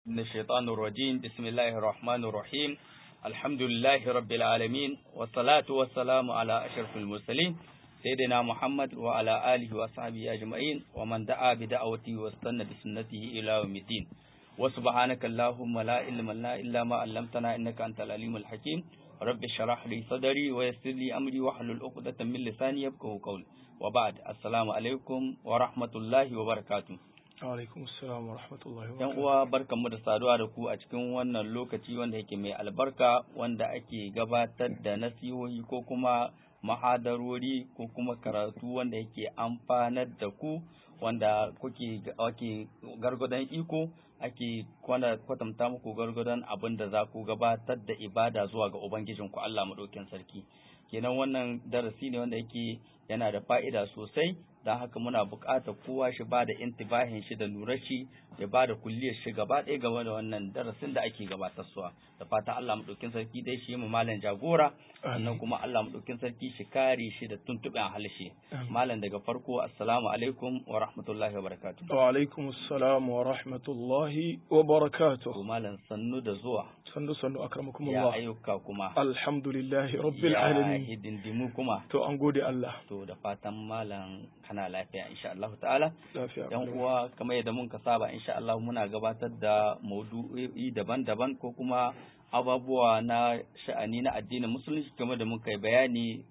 من الشيطان الرجيم بسم الله الرحمن الرحيم الحمد لله رب العالمين والصلاة والسلام على أشرف المرسلين سيدنا محمد وعلى آله وصحبه أجمعين ومن دعا بدعوته واستنى بسنته إلى يوم الدين وسبحانك اللهم لا علم لنا إلا ما علمتنا إنك أنت العليم الحكيم رب اشرح لي صدري ويسر لي أمري واحلل عقدة من لساني يفقهوا قولي وبعد السلام عليكم ورحمة الله وبركاته alaikum assalam wa rahmatullahi wa yan uwa barkanmu da saduwa da ku a cikin wannan lokaci wanda yake mai albarka wanda ake gabatar da nasihohi ko kuma mahadarori ko kuma karatu wanda yake amfanar da ku wanda kuke ake gargadon iko ake kwatanta muku gargadon abin da za ku gabatar da ibada zuwa ga ubangijinku Allah maɗaukin sarki kenan wannan darasi ne wanda yake yana da fa'ida sosai don haka muna buƙatar kowa shi ba da intibahin shi da lura shi ya ba da kulliyar shi gaba ɗaya game da wannan darasin da ake gabatarsuwa da fatan Allah maɗaukin sarki dai shi mu malam jagora sannan kuma Allah maɗaukin sarki shi kare shi da tuntuɓen halshe malam daga farko assalamu alaikum wa rahmatullahi wa barakatuh wa alaikum assalam wa rahmatullahi wa barakatuh to malam sannu da zuwa sannu sannu akramakum ya Allah ayyuka kuma alhamdulillahi rabbil ya alamin hidindimu kuma to an gode Allah to da fatan malam kana lafiya insha Allah ta'ala lafiya yan uwa kamar yadda mun ka saba insha Allah muna gabatar da maudu'i daban-daban ko kuma ababuwa na sha'ani na addinin musulunci kamar da muka yi bayani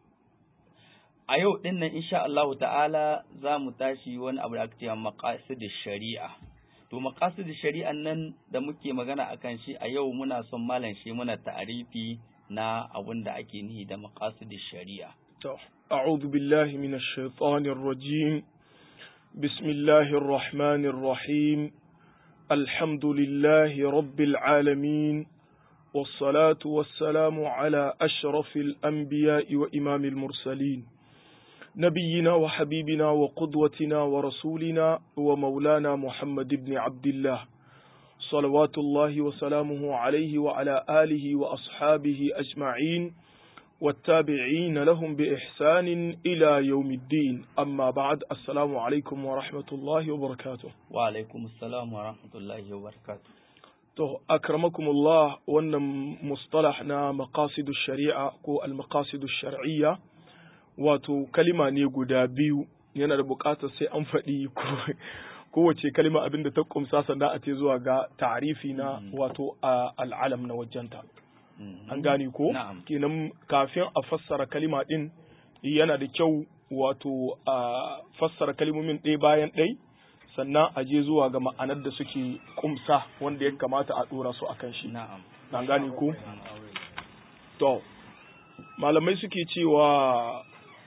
a yau din nan insha Allah ta'ala za mu tashi wani abu da aka ce maqasid shari'a to maqasid shari'an nan da muke magana akan shi a yau muna son malam shi muna ta'arifi na abin da ake nihi da maqasid shari'a to a'udhu billahi minash shaitanir rajim bismillahir rahmanir rahim alhamdulillahi rabbil alamin والصلاة والسلام على أشرف الأنبياء وإمام المرسلين نبينا وحبيبنا وقدوتنا ورسولنا ومولانا محمد بن عبد الله صلوات الله وسلامه عليه وعلى آله وأصحابه أجمعين والتابعين لهم بإحسان إلى يوم الدين أما بعد السلام عليكم ورحمة الله وبركاته wa alaikum assalam wa rahmatullahi wa barakatuh To, akramakumullah wannan mustalah na maqasidu shari'a ko al-maqasidu shar'iyya wato kalima ne guda biyu yana da buƙatar sai an faɗi ko- kowace kalima abin da ta kumsa sannan a ce zuwa ga ta'arifi na wato a al'alam na wajenta. Mhm. An gane ko? Na'am. Kenan kafin a fassara kalima ɗin yana da kyau wato a fassara kalimomin ɗaya bayan ɗai sannan a je zuwa ga ma'anar da suke kumsa wanda ya kamata a ɗora su akan shi. na'am An gane ko? An aure. To, malamai suke cewa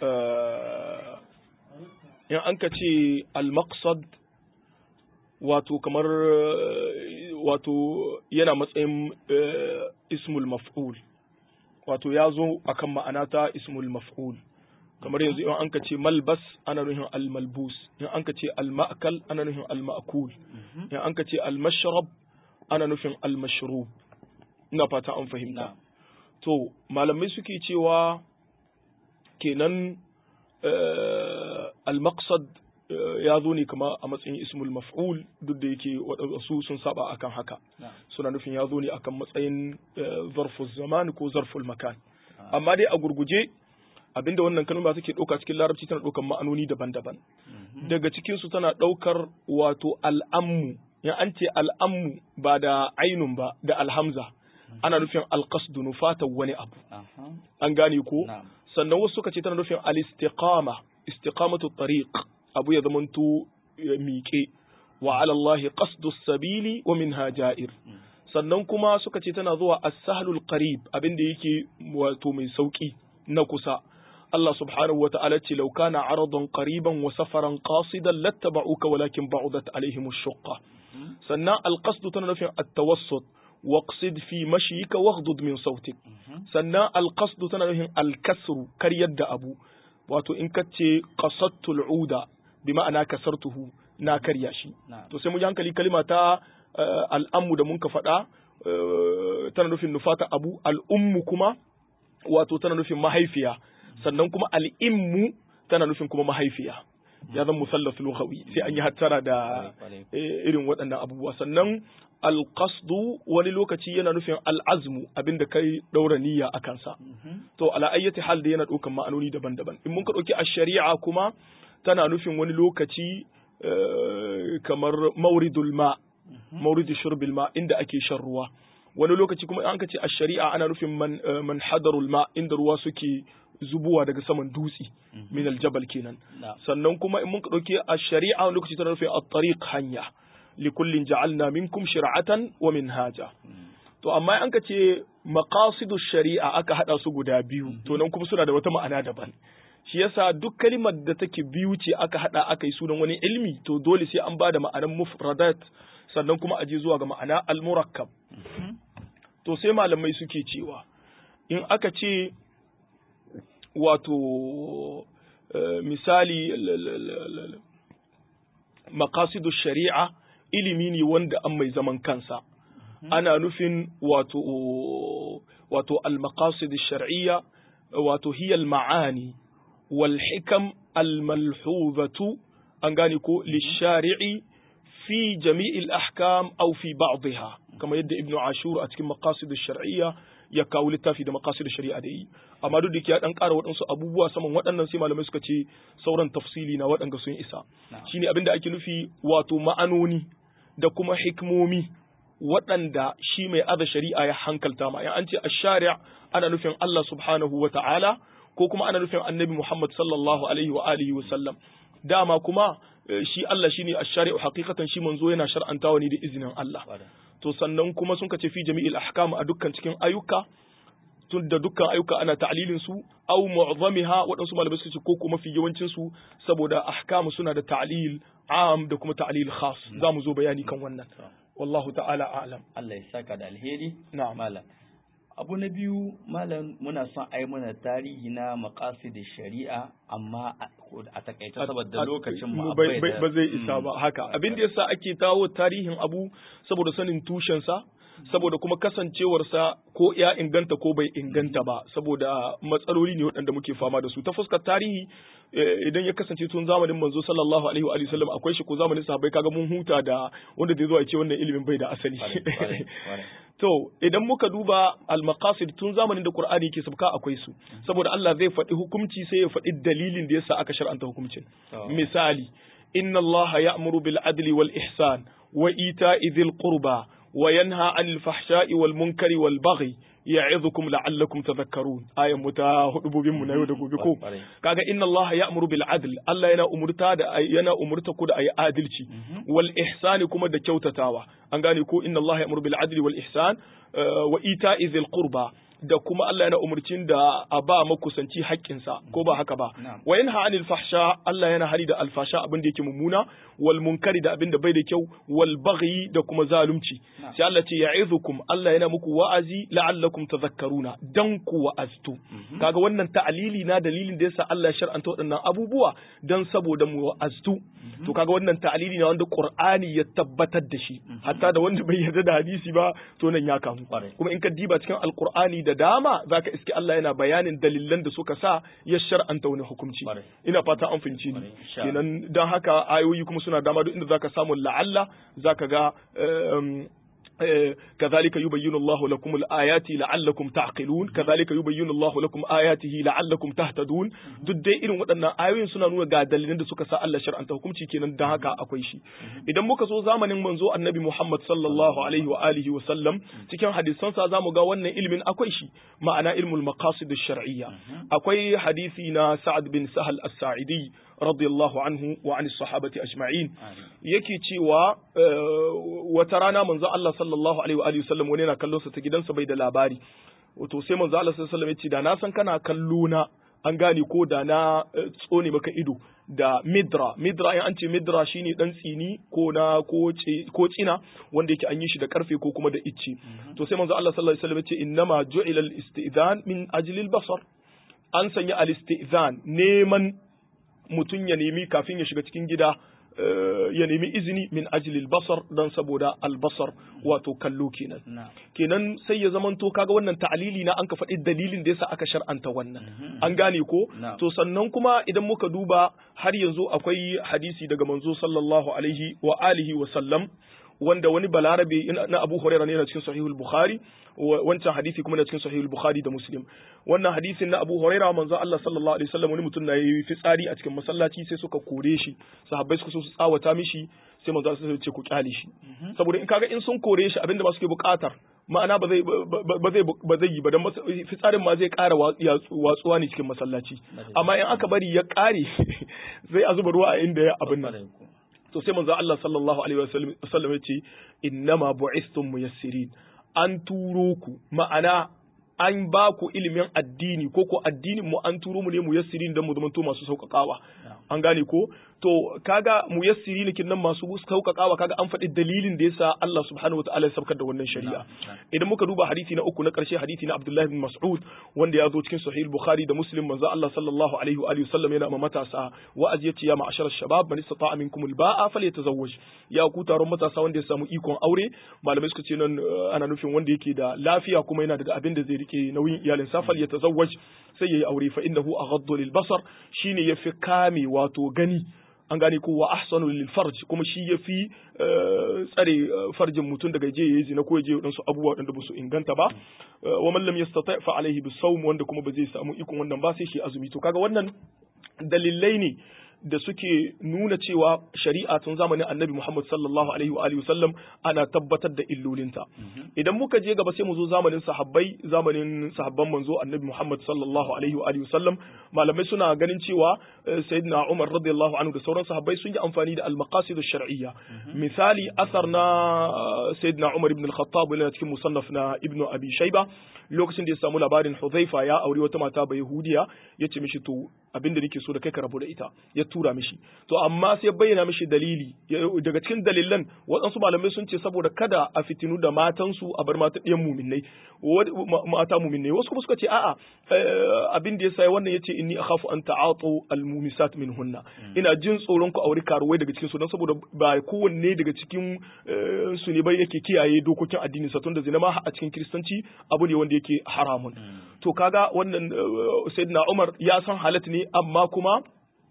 eh, in an ka ce al-maqsad wato kamar eh, wato yana matsayin eh, ismul maf'ul wato ya zo akan ma'ana ta ismul maf'ul kamar yanzu in an ka ce malbas ana nufin al-malbus in an ka ce al-ma'kal ana nufin al-ma'kul in an ka ce al-mashrab ana nufin al-mashrub ina fata an fahimta na'am To, malamai suke cewa kenan eh, al-maqsad eh, ya zo ne kama a matsayin ismul maf'ul duk da yake waɗansu sun saba akan haka na'am suna nufin ya zo ne akan matsayin eh, zarful zaman ko zarful makan amma dai a gurguje abinda wannan kalma take ɗauka cikin larabci tana ɗaukar ma'anoni daban-daban Mhm. daga cikinsu tana ɗaukar wato al'ammu in an ce al'ammu ba da ainun ba da alhamza ana nufin alqasdu nufata wani abu Aha. an gane ko na'am sannan wasu suka ce tana nufin al-istiqama istiqamatu tariq abu ya zamanto ya miƙe wa ala Allah qasdu sabili wa minha ja'ir Mm. sannan kuma suka ce tana zuwa as-sahlul qarib abinda yake wato mai sauki na kusa Allah subhanahu wa ta'ala ce law kana aradan qariban wa safaran qasidan lattaba'uka walakin ba'udat alaihim ash-shuqqa Mhm. sannan al-qasdu tana nufin at-tawassut waqsid fi mashyika waghdud min sautik Mhm. sannan alqasdu tana nufin alkasru karyar da abu wato in ka ce qasattul uda bi ma'ana kasartuhu na karya shi na'am to sai mu yi hankali kalima ta eh, al'ammu da mun ka faɗa eh, tana nufin nufata abu al'ummu kuma wato tana nufin mahaifiya sannan kuma al'immu tana nufin kuma mahaifiya ya zama musallas lughawi sai an yi hattara da irin waɗannan abubuwa sannan alqasdu wani lokaci yana nufin al'azmu abinda kai daura niyya a kansa to ala ayyati hal da yana ɗaukan ma'anoni daban-daban in mun ka ɗauki ash-shari'a kuma tana nufin wani lokaci kamar mauridul ma mauridu shurbil ma inda ake shan ruwa wani lokaci kuma an ka ce ash-shari'a ana nufin man man hadarul ma inda ruwa suke zubuwa daga saman dutse min aljabal kenan sannan kuma in mun dauke a shari'a wani lokaci tana nufin at-tariq hanya likullin ja'alna minkum shir'atan wa minhaja to amma an ka ce maqasidu shari'a aka hada su guda biyu to nan kuma suna da wata ma'ana daban shi yasa duk kalimar da take biyu ce aka hada aka yi sunan wani ilmi to dole sai an bada ma'anan mufradat sannan kuma aje zuwa ga ma'ana al-murakkab to sai malamai suke cewa in aka ce wato misali makasidu shari'a ilimi ne wanda an mai zaman kansa ana nufin wato wato al-maqasid shar'iyya wato hiya al-ma'ani wal hikam al-malhuzatu an gane ko lishari'i fi jami'il ahkam aw fi ba'dha kamar yadda ibnu ashur a cikin maqasid shar'iyya ya kawo littafi da maqasid shari'a da yi amma duk da ya dan ƙara waɗansu abubuwa saman waɗannan sai malamai suka ce sauran tafsili na waɗanda sun isa shine abin da ake nufi wato ma'anoni da kuma hikmomi waɗanda shi mai aza shari'a ya hankalta ma an ce ash-shari' ana nufin Allah subhanahu wa ta'ala ko kuma ana nufin annabi Muhammad sallallahu alaihi wa alihi wa sallam dama kuma shi Allah shine ash-shari'u haqiqatan shi manzo yana shar'antawa ne da izinin Allah to sannan kuma sun kace fi jami'il ahkam a dukkan cikin ayyuka tun da dukkan ayyuka ana ta'lilin su aw mu'zamiha waɗansu malamai su ce ko kuma fi yawancin su saboda ahkam suna da ta'lil am da kuma ta'lil khas za mu zo bayani kan wannan wallahu ta'ala a'lam Allah ya saka da alheri na'am malam abu na biyu malam muna son ai mana tarihi na maqasid shari'a amma a takaice saboda lokacin mu ba zai isa ba haka abin da yasa ake tawo tarihin abu saboda sanin tushen sa saboda kuma kasancewarsa ko ya inganta ko bai inganta ba saboda matsaloli ne waɗanda muke fama da su ta fuskar tarihi idan ya kasance tun zamanin manzo sallallahu alaihi wa sallam akwai shi ko zamanin sahabbai kaga mun huta da wanda zai zo a ce wannan ilimin bai da asali to idan muka duba al-maqasid tun zamanin da Qur'ani ke sabka akwai su saboda Allah zai faɗi hukunci sai ya faɗi dalilin da yasa aka shar'anta hukuncin misali inna Allah ya'muru bil adli wal ihsan wa ita'i dhil qurba wa yanha 'anil fahsha'i wal munkari wal baghi ya'idukum la'allakum tadhakkarun ayan mu ta hudubobin mu na yau da gobe ko kaga inna Allah ya'muru bil adl Allah yana umurta da yana umurta ku da ayi adalci wal ihsani kuma da kyautatawa an gane ko inna Allah ya'muru bil adli wal ihsan wa ita'i dhil qurba da kuma Allah yana umurcin da a ba makusanci haƙƙinsa ko ba haka ba wa yanha anil fahsha Allah yana hari da alfasha abin da yake mummuna wal munkari da abin da bai da kyau wal baghi da kuma zalunci sai Allah ce ya'izukum Allah yana muku wa'azi la'allakum tadhakkaruna dan ku wa'aztu kaga wannan ta'alili na dalilin da yasa Allah ya shar'anta waɗannan abubuwa dan saboda mu wa'aztu to kaga wannan ta'alili na wanda Qur'ani ya tabbatar da shi hatta da wanda bai yarda da hadisi ba to nan ya kamu kuma in ka diba cikin alqur'ani da dama zaka iske Allah yana bayanin dalilan da suka sa ya shar'anta wani hukunci ina fata an fahimci ni kenan dan haka ayoyi kuma suna dama duk inda zaka samu la'alla zaka ga كذلك يبين الله لكم الآيات لعلكم تعقلون كذلك يبين الله لكم آياته لعلكم تهتدون duk dai irin waɗannan ayoyin suna nuna ga dalilan da suka sa Allah shar'anta hukunci kenan dan haka akwai shi idan muka so zamanin manzo annabi Muhammad sallallahu alaihi wa alihi wa sallam cikin hadisan sa zamu ga wannan ilimin akwai shi ma'ana ilmul maqasid ash-shar'iyya akwai hadisi na Sa'ad bin Sahal as-Sa'idi radiyallahu anhu wa an sahabati ajma'in yake cewa wata rana manzo Allah sallallahu alaihi wa alihi wasallam wani yana kallon sa ta gidansa bai da labari wato sai manzo Allah sallallahu alaihi wasallam ya ce da na san kana kallo na an gane ko da na tsone maka ido da midra midra in an ce midra shine dan tsini ko na ko ko tsina wanda yake an yi shi da karfe ko kuma da icce to sai manzo Allah sallallahu alaihi wasallam ya ce innama ju'ila al-istidhan min ajli al-basar an sanya al-istidhan neman mutum ya nemi kafin ya shiga cikin gida ya nemi izini min ajlil basar dan saboda albasar wato kallo kenan kenan sai ya zamanto kaga wannan ta'alili na an ka faɗi dalilin da yasa aka shar'anta wannan an gane ko to sannan kuma idan muka duba har yanzu akwai hadisi daga manzo sallallahu alaihi wa alihi wa sallam wanda wani balarabe na Abu Hurairah ne na cikin Sahihul Bukhari wancan hadisi kuma na cikin Sahihul Bukhari da Muslim wannan hadisin na Abu Hurairah manzo Allah sallallahu alaihi wasallam wani mutum na yi fitsari a cikin masallaci sai suka kore shi sahabbai suka so su tsawata mishi sai manzo Allah ce ku kyale shi saboda in kaga in sun kore shi abinda ba suke bukatar ma'ana ba zai ba zai ba zai yi ba dan fitsarin ma zai ƙara watsuwa ne cikin masallaci amma in aka bari ya ƙare zai a zuba ruwa a inda ya abin nan to sai manzo Allah sallallahu alaihi wasallam ya ce innama bu'istum muyassirin an turo ku ma'ana an ba ku ilimin addini ko ko addinin mu an turo mu ne muyassirin dan mu zamanto masu sauƙaƙawa an gane ko to kaga muyassiri ne kinnan masu sauƙaƙawa kaga an faɗi dalilin da yasa Allah subhanahu wataala ya saukar da wannan shari'a idan muka duba hadisi na uku na ƙarshe hadisi na Abdullah bin Mas'ud wanda ya zo cikin Sahih Bukhari da Muslim manzo Allah sallallahu alaihi wa alihi wasallam yana ma matasa wa'azi yace ya ma'ashar shabab man istata'a minkum al-ba'a falyatazawwaj ya ku taron matasa wanda ya samu ikon aure malamai suka ce nan ana nufin wanda yake da lafiya kuma yana da abin da zai rike nauyin iyalin sa falyatazawwaj sai yayi aure fa innahu aghaddu lil basar shine yafi kame wato gani an gane ko wa ahsanu lil farj kuma shi yafi tsare farjin mutum daga je yayi zina ko ya je wadansu abubuwa wadanda ba su inganta ba wa man lam yastati fa alaihi bisawm wanda kuma ba zai samu ikon wannan ba sai shi azumi to kaga wannan dalilai ne da suke nuna cewa shari'a tun zamanin annabi Muhammad sallallahu alaihi wa alihi wasallam ana tabbatar da illolinta idan muka je gaba sai mu zo zamanin sahabbai zamanin sahabban manzo annabi Muhammad sallallahu alaihi wa alihi wasallam malamai suna ganin cewa sayyidina Umar radiyallahu anhu da sauran sahabbai sun yi amfani da al-maqasid ash-shar'iyya misali asar na sayyidina Umar ibn al-Khattab yana cikin musannaf na Ibn Abi Shayba lokacin da ya samu labarin Hudhaifa ya aure wata mata bai Yahudiya yace mishi to abinda nake so da kai ka rabu da ita ya tura mishi to amma sai bayyana mishi dalili daga cikin dalilan waɗansu malamai sun ce saboda kada a fitinu da matansu a bar mata ɗiyan muminai mata muminai wasu kuma suka ce a'a abin da yasa wannan yace inni akhafu an ta'atu al-mumisat minhunna ina jin tsoron ku aure karuwai daga cikin su don saboda ba kowanne daga cikin su ne bai yake kiyaye dokokin addini sa tunda zina ma a cikin kristanci abu ne wanda yake haramun to kaga wannan sayyidina Umar ya san halat ne amma kuma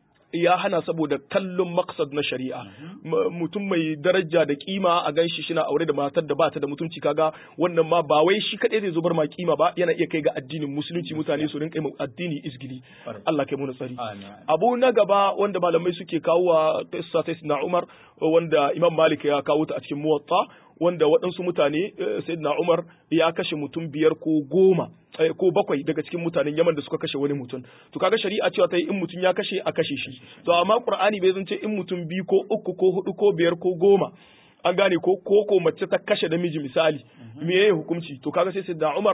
ya hana saboda kallon maksad na shari'a mutum mai daraja da kima a ganshi shina aure da matar da bata da mutunci kaga wannan ma ba wai shi kadai zai zubar ma kima ba yana iya kai ga addinin musulunci mutane su rinka yi addini isgili Allah kai mu tsari abu na gaba wanda malamai suke kawo wa qissa ta Umar wanda Imam Malik ya kawo ta a cikin Muwatta wanda waɗansu mutane Sayyidina Umar ya kashe mutum biyar ko goma ko bakwai daga cikin mutanen Yaman da suka kashe wani mutum to kaga shari'a cewa ta yi in mutum ya kashe a kashe shi to amma Qur'ani bai zance in mutum biyu ko uku ko hudu ko biyar ko goma an gane ko ko ko mace ta kashe namiji misali me yayi hukunci to kaga sai Sayyidina Umar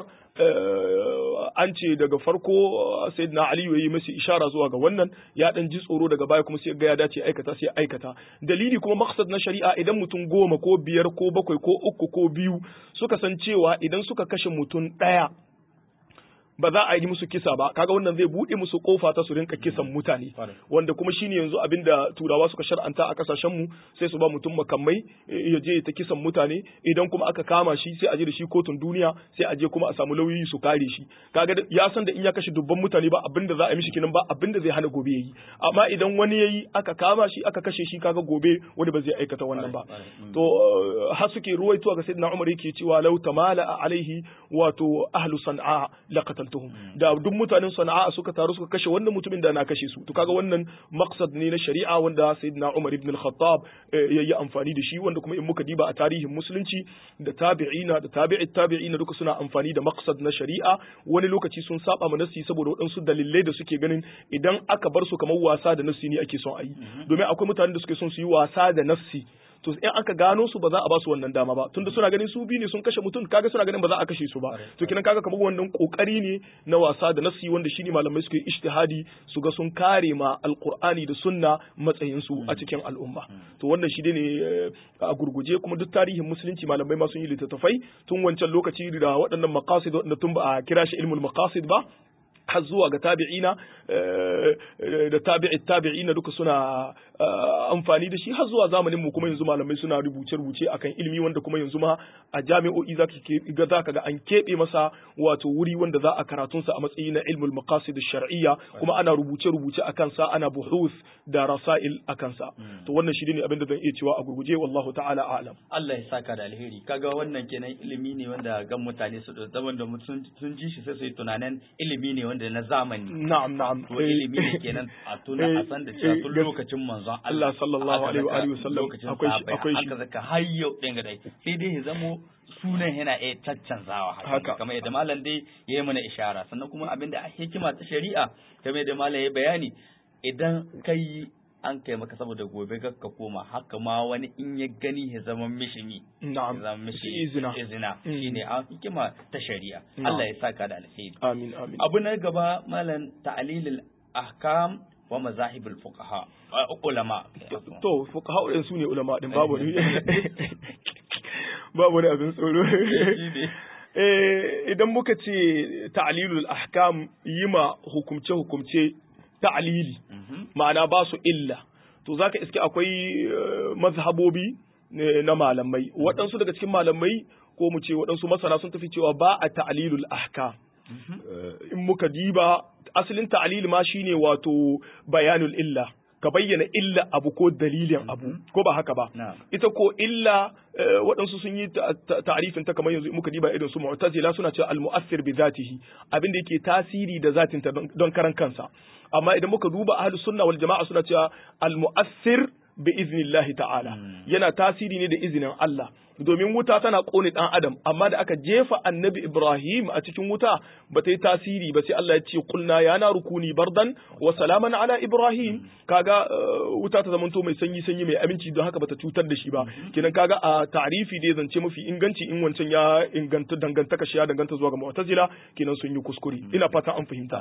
an ce daga farko Sayyidina Ali yayi masa ishara zuwa ga wannan ya dan ji tsoro daga baya kuma sai ga ya dace aikata sai aikata dalili kuma maqsad na shari'a idan mutum goma ko biyar ko bakwai ko uku ko biyu suka san cewa idan suka kashe mutum ɗaya ba za a yi musu kisa ba kaga wannan zai bude musu kofa ta su rinka kisan mutane wanda kuma shine yanzu abinda turawa suka shar'anta a kasashen mu sai su ba mutum makamai ya je ta kisan mutane idan kuma aka kama shi sai a je da shi kotun duniya sai a je kuma a samu lauyoyi su kare shi kaga ya san da in ya kashe dubban mutane ba abinda za a yi mishi kinan ba abinda zai hana gobe yayi amma idan wani yayi aka kama shi aka kashe shi kaga gobe wani ba zai aikata wannan ba to har suke ruwaitowa ga sayyidina Umar yake cewa law tamala alaihi wato ahlu san'a laqatal qataltuhum da duk mutanen sana'a suka taru suka kashe wannan mutumin da na kashe su to kaga wannan maqsad ne na shari'a wanda sayyidina Umar ibn al-Khattab yayi amfani da shi wanda kuma in muka diba a tarihin musulunci da tabi'ina da tabi'it tabi'ina duka suna amfani da maqsad na shari'a wani lokaci sun saba ma nasi saboda waɗansu dalilai da suke ganin idan aka bar su kamar wasa da nasi ne ake son a yi domin akwai mutanen da suke son su yi wasa da nafsi to in aka gano su ba za a ba su wannan dama ba tunda suna ganin su biyu ne sun kashe mutum kaga suna ganin ba za a kashe su ba to kinan kaga kamar wannan kokari ne na wasa da nasi wanda shine malamai suke ijtihadi su ga sun kare ma alqur'ani da sunna matsayin su a cikin al'umma to wannan shi ne a gurguje kuma duk tarihin musulunci malamai ma sun yi littattafai tun wancan lokaci da waɗannan maqasid wanda tun ba a kira shi ilmul maqasid ba har zuwa ga tabi'ina da tabi'i tabi'ina duka suna amfani da shi har zuwa zamanin mu kuma yanzu malamai suna rubuce rubuce akan ilimi wanda kuma yanzu ma a jami'o'i za ka za ka ga an keɓe masa wato wuri wanda za a karatun sa a matsayi na ilmul maqasid shar'iyya kuma ana rubuce rubuce akan sa ana buhuth da rasail akan sa to wannan shi ne abin da zan iya cewa a gurguje wallahu ta'ala a'lam Allah ya saka da alheri kaga wannan kenan ilimi ne wanda gan mutane su zaman da sun ji shi sai su yi tunanin ilimi ne wanda na zamani na'am na'am to ilimi ne kenan a tuna a san da cewa tun lokacin manzon Allah sallallahu alaihi wa alihi wasallam akwai akwai shi aka zaka har yau din ga dai sai dai ya zamo sunan yana iya caccanzawa haka kamar yadda malam dai ya yi mana ishara sannan kuma abinda a hikima ta shari'a kamar yadda malam ya bayani idan kai an kai maka saboda gobe ka koma haka ma wani in ya gani ya zama mishi mi na'am zama mishi izina izina shine a hikima ta shari'a Allah ya saka da alheri amin amin abu na gaba malam ta'lilul ahkam wa mazahibul fuqaha ulama to fuqaha din su ne ulama din babu ne babu ne abin tsoro eh idan muka ce ta'lilul ahkam yima hukumce hukumce ta'lili ma'ana ba su illa to zaka iske akwai mazhabobi na malamai waɗansu daga cikin malamai ko mu ce waɗansu masana sun tafi cewa ba a ta'lilul ahkam in muka diba asalin ta'lil ma shine wato bayanul illa ka bayyana illa abu ko dalilin abu ko ba haka ba ita ko illa waɗansu sun yi ta'arifin ta kamar yanzu muka diba irin su mu'tazila suna cewa al-mu'assir bi zatihi abin da yake tasiri da zatin ta don karan kansa amma idan muka duba ahlus sunna wal jama'a suna cewa al-mu'assir bi iznillahi ta'ala yana tasiri ne da izinin Allah domin wuta tana kone dan adam amma da aka jefa annabi Ibrahim a cikin wuta ba ta yi tasiri ba sai Allah ya ce kulna ya na rukuni bardan wa salaman ala Ibrahim kaga wuta ta zamanto mai sanyi sanyi mai aminci don haka bata cutar da shi ba kenan kaga a ta'rifi dai zance mafi inganci in wancan ya inganta dangantaka shi ya danganta zuwa ga mu'tazila kenan sun yi kuskure ina fatan an fahimta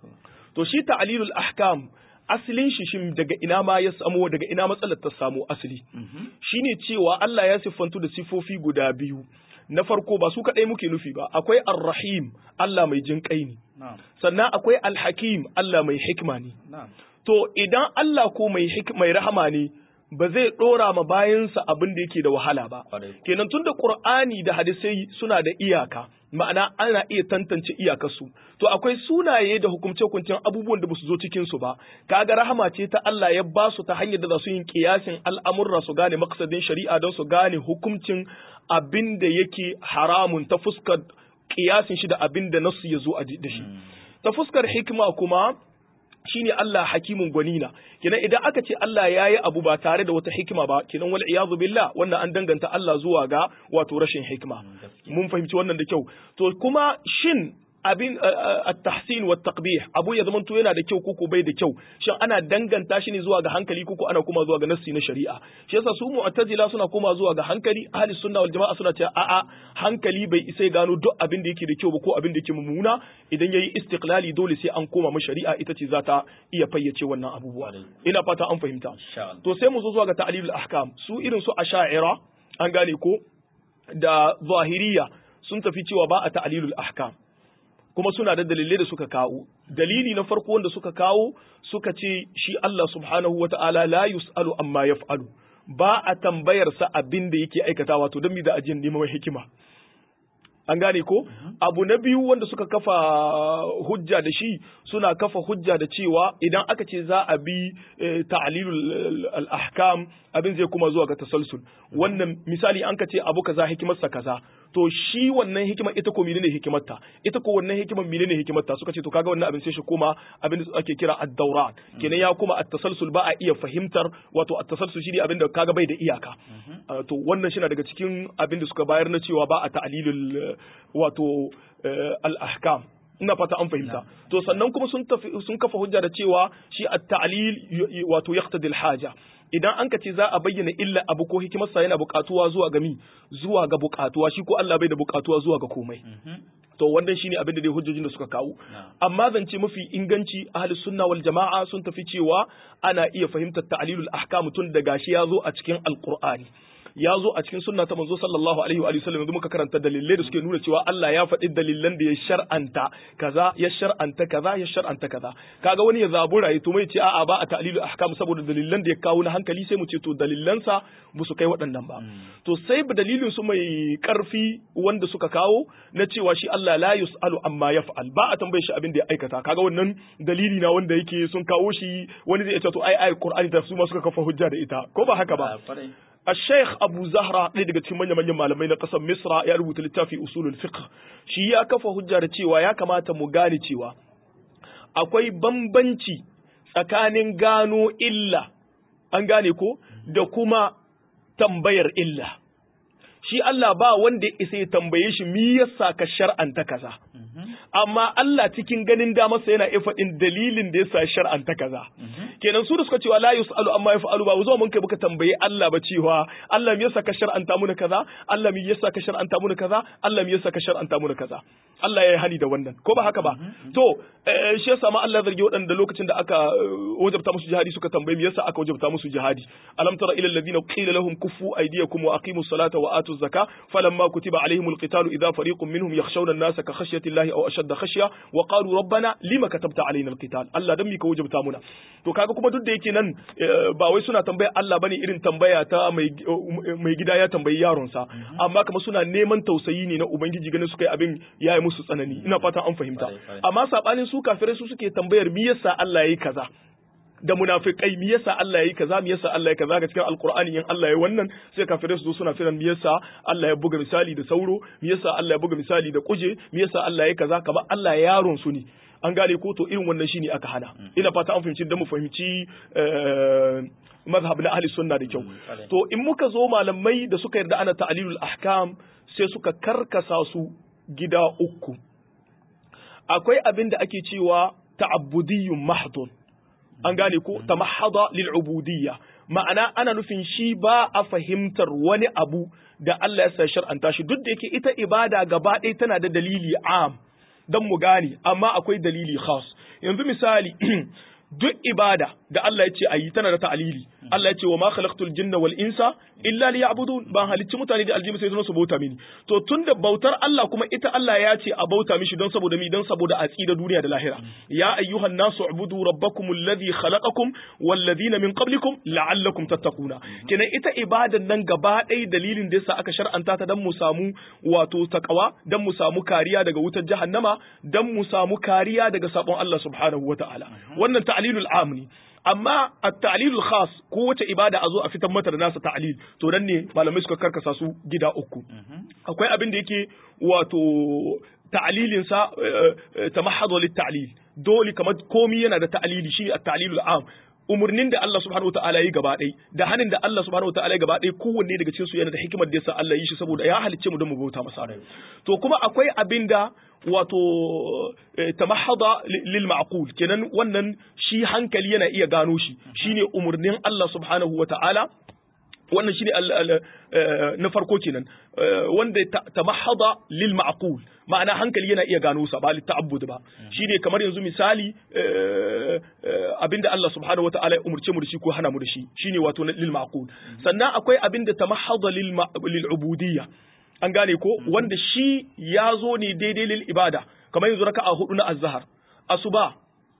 to shi ta'lilul ahkam asalin shi shin daga ina ma ya samo daga ina matsalar ta samu asali shine cewa Allah ya siffantu da sifofi guda biyu na farko ba su kadai muke nufi ba akwai ar-rahim Allah mai jin kai ne sannan akwai al-hakim Allah mai hikma ne to idan Allah ko mai mai rahama ne ba zai ɗora ma bayansa abin da yake da wahala ba. Kenan tun da Ƙur'ani da hadisai suna da iyaka, ma'ana ana iya tantance iyakarsu. To akwai sunaye da hukumce-hukuncen abubuwan da ba su zo cikin su ba. Kaga rahama ce ta Allah ya ba su ta hanyar da za su yin kiyasin al'amurra su gane maksadin shari'a don su gane hukuncin abin da yake haramun ta fuskar kiyasin shi da abin da nasu ya zo da shi. Ta fuskar hikima kuma shine Allah hakimun gwanina kenan idan aka ce Allah ya yi abu ba tare da wata hikima ba kenan wal iyazu billah wannan an danganta Allah zuwa ga wato rashin hikima mun fahimci wannan da kyau to kuma shin abin at-tahsin wa taqbih abu ya zamanto yana da kyau koko bai da kyau shin ana danganta shi ne zuwa ga hankali koko ana kuma zuwa ga nassi na shari'a shi yasa su mu'tazila suna koma zuwa ga hankali ahli sunna wal jama'a suna cewa a'a hankali bai isa gano duk abin da yake da kyau ba ko abin da yake mummuna idan yayi istiqlali dole sai an koma mu shari'a ita ce za ta iya fayyace wannan abubuwa ina fata an fahimta to sai mu zo zuwa ga ta'lilul ahkam su irin su asha'ira an gane ko da zahiriya sun tafi cewa ba a ta'lilul ahkam kuma suna da dalilai da suka kawo dalili na farko wanda suka kawo suka ce shi Allah subhanahu wa ta'ala la yus'alu amma yaf'alu ba a tambayar sa abin da yake aikatawa to don mi da ajin neman hikima an gane ko abu na biyu wanda suka kafa hujja da shi suna kafa hujja da cewa idan aka ce za a bi ta'lilul al-ahkam abin zai kuma zuwa ga tasalsul wannan misali an ka ce abu kaza hikimarsa kaza to shi wannan hikimar ita ko menene hikimarta ita ko wannan hikimar menene hikimarta suka ce to kaga wannan abin sai shi koma abin da ake kira ad-dawran kenan ya kuma at-tasalsul ba a iya fahimtar wato at-tasalsul shi ne abin da kaga bai da iyaka to wannan shi na daga cikin abin da suka bayar na cewa ba a ta'lilul wato al-ahkam ina fata an fahimta to sannan kuma sun sun kafa hujja da cewa shi at-ta'lil wato yaqtadi al-haja idan an ka ce za a bayyana illa abu ko hikimarsa yana buƙatuwa zuwa ga mi zuwa ga buƙatuwa shi ko Allah bai da buƙatuwa zuwa ga komai to wannan shine abin da dai hujjojin da suka kawo amma zance mafi inganci ahli sunna wal jama'a sun tafi cewa ana iya fahimtar ta'lilul ahkam tun da gashi ya zo a cikin alqur'ani ya zo a cikin sunna ta manzo sallallahu alaihi wa sallam yanzu muka karanta dalilai da suke nuna cewa Allah ya faɗi dalilan da ya shar'anta kaza ya shar'anta kaza ya shar'anta kaza kaga wani ya zabura ya to mai ce a'a ba a ta'lilu ahkam saboda dalilan da ya kawo na hankali sai mu ce to dalilansa ba su kai waɗannan ba to sai ba dalilin su mai karfi wanda suka kawo na cewa shi Allah la yus'alu amma yaf'al ba a tambaye shi abin da ya aikata kaga wannan dalili na wanda yake sun kawo shi wani zai ce to ai ai Qur'ani da su ma suka kafa hujja da ita ko ba haka ba الشيخ أبو زهرة ɗaya daga cikin manyan manyan malamai na ƙasar Misra ya rubuta littafi usulul fiqh shi ya kafa hujja da cewa ya kamata mu gane cewa akwai bambanci tsakanin gano illa an gane ko da kuma tambayar illa shi Allah ba wanda ya isa ya tambaye shi mi yasa ka shar'anta kaza amma Allah cikin ganin damarsa yana iya faɗin dalilin da yasa shar'anta kaza kenan su da suka cewa la yusalu amma yaf'alu ba zo mun kai muka tambaye Allah ba cewa Allah me yasa ka shar'anta muna kaza Allah me yasa ka shar'anta muna kaza Allah me yasa ka shar'anta muna kaza Allah ya yi hani da wannan ko ba haka ba to shi yasa ma Allah zargi waɗanda lokacin da aka wajabta musu jihadi suka tambaye me yasa aka wajabta musu jihadi alam tara ila alladhina qila lahum kuffu aydiyakum wa aqimus salata wa atuz zaka falamma kutiba alaihimul qitalu idha fariqun minhum yakhshawna an-nasa ka khashyati llahi aw ashadda khashya wa qalu rabbana lima katabta alaina al-qital Allah dan mi ka wajabta muna to kaga kuma duk da yake nan ba wai suna tambaya Allah bane irin tambaya ta mai mai gida ya tambayi yaron sa amma kuma suna neman tausayi ne na ubangiji ganin suka yi abin yayi musu tsanani ina fatan an fahimta amma sabanin su kafirai su suke tambayar me yasa Allah yayi kaza da munafikai me yasa Allah yayi kaza me yasa Allah yayi kaza ga cikin alqur'ani in Allah yayi wannan sai kafirai su zo suna firan me yasa Allah ya buga misali da sauro me yasa Allah ya buga misali da kuje me yasa Allah yayi kaza kamar Allah yaron su ne an gane ko to irin wannan shine aka hana ina fata an fahimci da mu fahimci mazhab na ahli sunna da kyau to in muka zo malamai da suka yarda ana ta'lilul ahkam sai suka karkasa su gida uku akwai abin da ake cewa ta'abbudiyyun mahdun an gane ko tamahhada lil ubudiyya ma'ana ana nufin shi ba a fahimtar wani abu da Allah ya sa shar'anta shi duk da yake ita ibada gaba ɗaya tana da dalili am dan mu gane amma akwai dalili khas yanzu misali duk ibada da Allah ya ce ayi tana da ta'alili Allah ya ce wa ma khalaqtul jinna wal insa illa liya'budun ban halicci mutane da aljimi sai don su bauta mini to tunda bautar Allah kuma ita Allah ya ce a bauta mishi don saboda mi don saboda a tsira duniya da lahira ya ayyuhan nasu ubudu rabbakum alladhi khalaqakum wal ladina min qablikum la'allakum tattaquna kenan ita ibadan nan gaba ɗaya dalilin da yasa aka shar'anta ta dan mu samu wato takawa dan mu samu kariya daga wutar jahannama dan mu samu kariya daga sabon Allah subhanahu wataala wannan ta'lilul am ne amma at-ta'lilul khas ko wace ibada a zo a fitar mata da nasa ta'lil to dan ne malamai suka karkasa su gida uku akwai abin da yake wato ta'lilin sa tamahhadu lit ta'lil dole kamar komi yana da ta'lili shi at-ta'lilul am umurnin da Allah subhanahu wa ta'ala yi gaba ɗaya da hanin da Allah subhanahu wa ta'ala yi gaba ɗaya kowanne daga cikin su yana da hikimar da yasa Allah yi shi saboda ya halicce mu don mu bauta masa to kuma akwai abin da wato tamahhada lil ma'qul kenan wannan shi hankali yana iya gano shi shine umurnin Allah subhanahu wa ta'ala wannan shine na farko kenan wanda tamahhada lil ma'qul ma'ana hankali yana iya gano sa ba li ta'abbud ba shine kamar yanzu misali abinda Allah subhanahu wata'ala ya umurce mu da shi ko hana mu da shi shine wato lil ma'qul sannan akwai abinda tamahhada lil lil ubudiyya an gane ko wanda shi ya zo ne daidai lil ibada kamar yanzu raka'a hudu na azhar asuba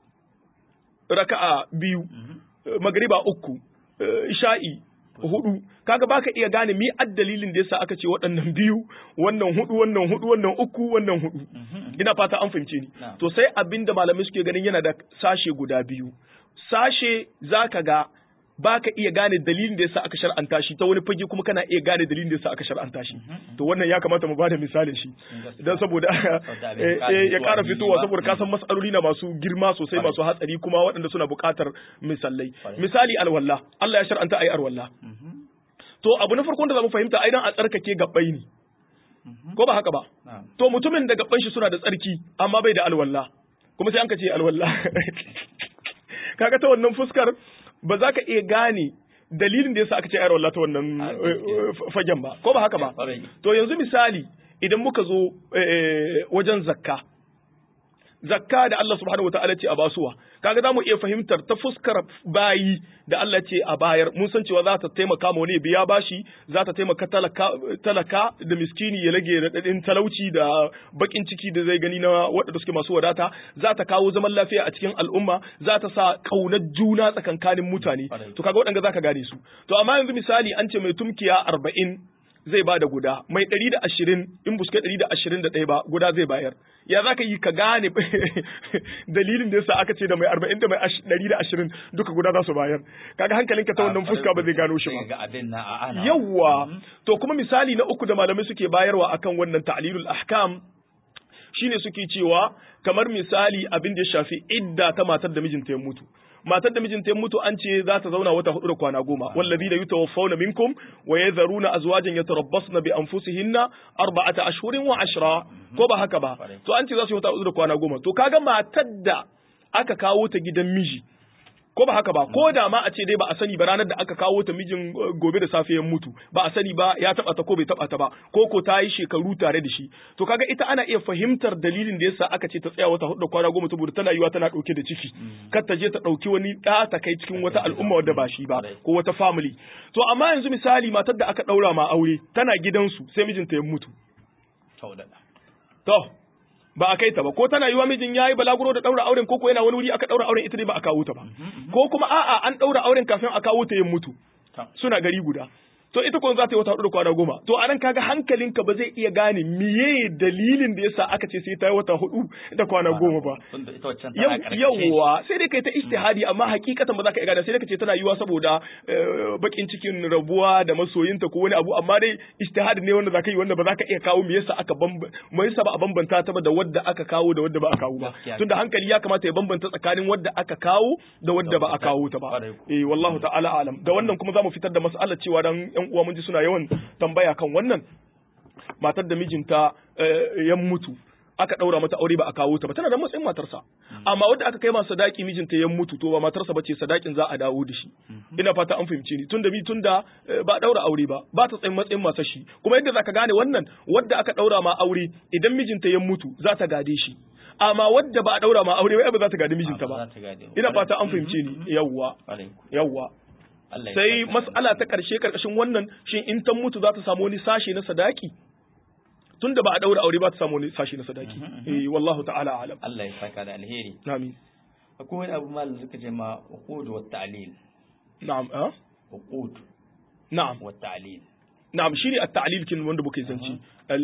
raka'a biyu magriba uku isha'i hudu kaga baka iya gane mi dalilin da yasa aka ce waɗannan biyu wannan hudu wannan hudu wannan uku wannan hudu ina fata an fahimce ni to sai abinda malamai suke ganin yana da sashe guda biyu sashe zaka ga baka iya gane dalilin da yasa aka shar'anta shi ta wani fage kuma kana iya gane dalilin da yasa aka shar'anta shi to wannan ya kamata mu bada misalin shi dan saboda ya kara fitowa saboda ka san mas'aloli na masu girma sosai masu hatsari kuma waɗanda suna buƙatar misalai misali alwala Allah ya shar'anta ayi alwala to abu na farkon da zamu fahimta ai dan a tsarkake gabbai ne ko ba haka ba to mutumin da gabban shi suna da tsarki amma bai da alwala kuma sai an ka ce alwala kaga ta wannan fuskar ba za ka iya gane dalilin da yasa aka ce ayar wallah ta wannan fagen ba ko ba haka ba to yanzu misali idan muka zo wajen zakka zakka da Allah subhanahu wataala ce a basuwa kaga zamu iya fahimtar ta fuskar bayi da Allah ce a bayar mun san cewa za ta taimaka ma wani biya bashi za ta taimaka talaka, talaka da miskini ya rage raɗaɗin talauci da bakin ciki da zai gani na waɗanda suke masu wadata za ta kawo zaman lafiya a cikin al'umma za ta sa ƙaunar juna tsakankanin mutane to kaga waɗanda zaka gane su to amma yanzu misali an ce mai tumkiya arba'in zai ba da guda mai ɗari da ashirin in buske ɗari da ashirin da ɗaya ba guda zai bayar ya za ka yi ka gane dalilin da yasa aka ce da mai arba'in da mai ɗari da ashirin duka guda za su bayar kaga hankalinka ta wannan fuska ba zai gano shi ba yawwa to kuma misali na uku da malamai suke bayarwa akan wannan ta'lilul ahkam shine suke cewa kamar misali abin da ya shafi idda ta matar da mijinta ya mutu matar da mijinta ya mutu an ce za ta zauna wata hudu da kwana goma wallazi da yutawaffawna minkum wa yadharuna azwajan yatarabbasna bi anfusihinna arba'ata ashhurin wa ashra ko ba haka ba to an ce za su yi wata hudu da kwana goma to kaga matar da aka kawo ta gidan miji ko ba haka ba ko da ma a ce dai ba a sani ba ranar da aka kawo ta mijin gobe da safe ya mutu ba a sani ba ya taba ta ko bai taba ta ba ko ko ta yi shekaru tare da shi to kaga ita ana iya fahimtar dalilin da yasa aka ce ta tsaya wata hudu kwana goma saboda tana yiwa tana dauke da ciki kar ta je ta dauki wani da ta kai cikin wata al'umma wadda ba shi ba ko wata family to amma yanzu misali matar da aka daura ma aure tana gidansu sai mijinta ya mutu to ba a kai ta ba ko tana yiwa mijin yayi balaguro da daura auren ko ko yana wani wuri aka daura auren ita ne ba a kawo ta ba ko kuma a'a an daura auren kafin a kawo ta yin mutu suna gari guda to ita kuma za ta yi wata hudu da kwana goma to anan kaga hankalinka ba zai iya gane miye dalilin da yasa aka ce sai ta yi wata hudu da kwana goma ba yawwa sai dai kai ta istihadi amma hakikatan ba za ka iya gane sai dai ka ce tana yiwa saboda bakin cikin rabuwa da masoyinta ko wani abu amma dai istihadi ne wanda za ka yi wanda ba za ka iya kawo me yasa aka me yasa ba a bambanta ta ba da wadda aka kawo da wadda ba a kawo ba tunda hankali ya kamata ya bambanta tsakanin wadda aka kawo da wadda ba a kawo ta ba eh wallahu ta'ala alam da wannan kuma zamu fitar da mas'alar cewa dan yan uwa mun ji suna yawan tambaya kan wannan matar da mijinta ya mutu aka ɗaura mata aure ba a kawo ta ba tana da matsayin matarsa amma wadda aka kai masa sadaki mijinta ya mutu to ba matarsa bace sadakin za a dawo da shi ina fata an fahimce ni tunda bi tunda ba ɗaura aure ba ba ta tsayin matsayin masa shi kuma yadda zaka gane wannan wadda aka ɗaura ma aure idan mijinta ya mutu za ta gade shi amma wadda ba a ɗaura ma aure ba za ta gadi mijinta ba ina fata an fahimce ni yawwa yawwa sai mas'ala ta ƙarshe ƙarƙashin wannan shin in ta mutu za ta samu wani sashe na sadaki tun da ba a daura aure ba ta samu wani sashe na sadaki eh wallahu ta'ala alam Allah ya saka da alheri amin akwai wani abu malam suka ce ma uqud wa ta'lil na'am ah uqud na'am wa ta'lil na'am shine at-ta'lil kin wanda muke zanci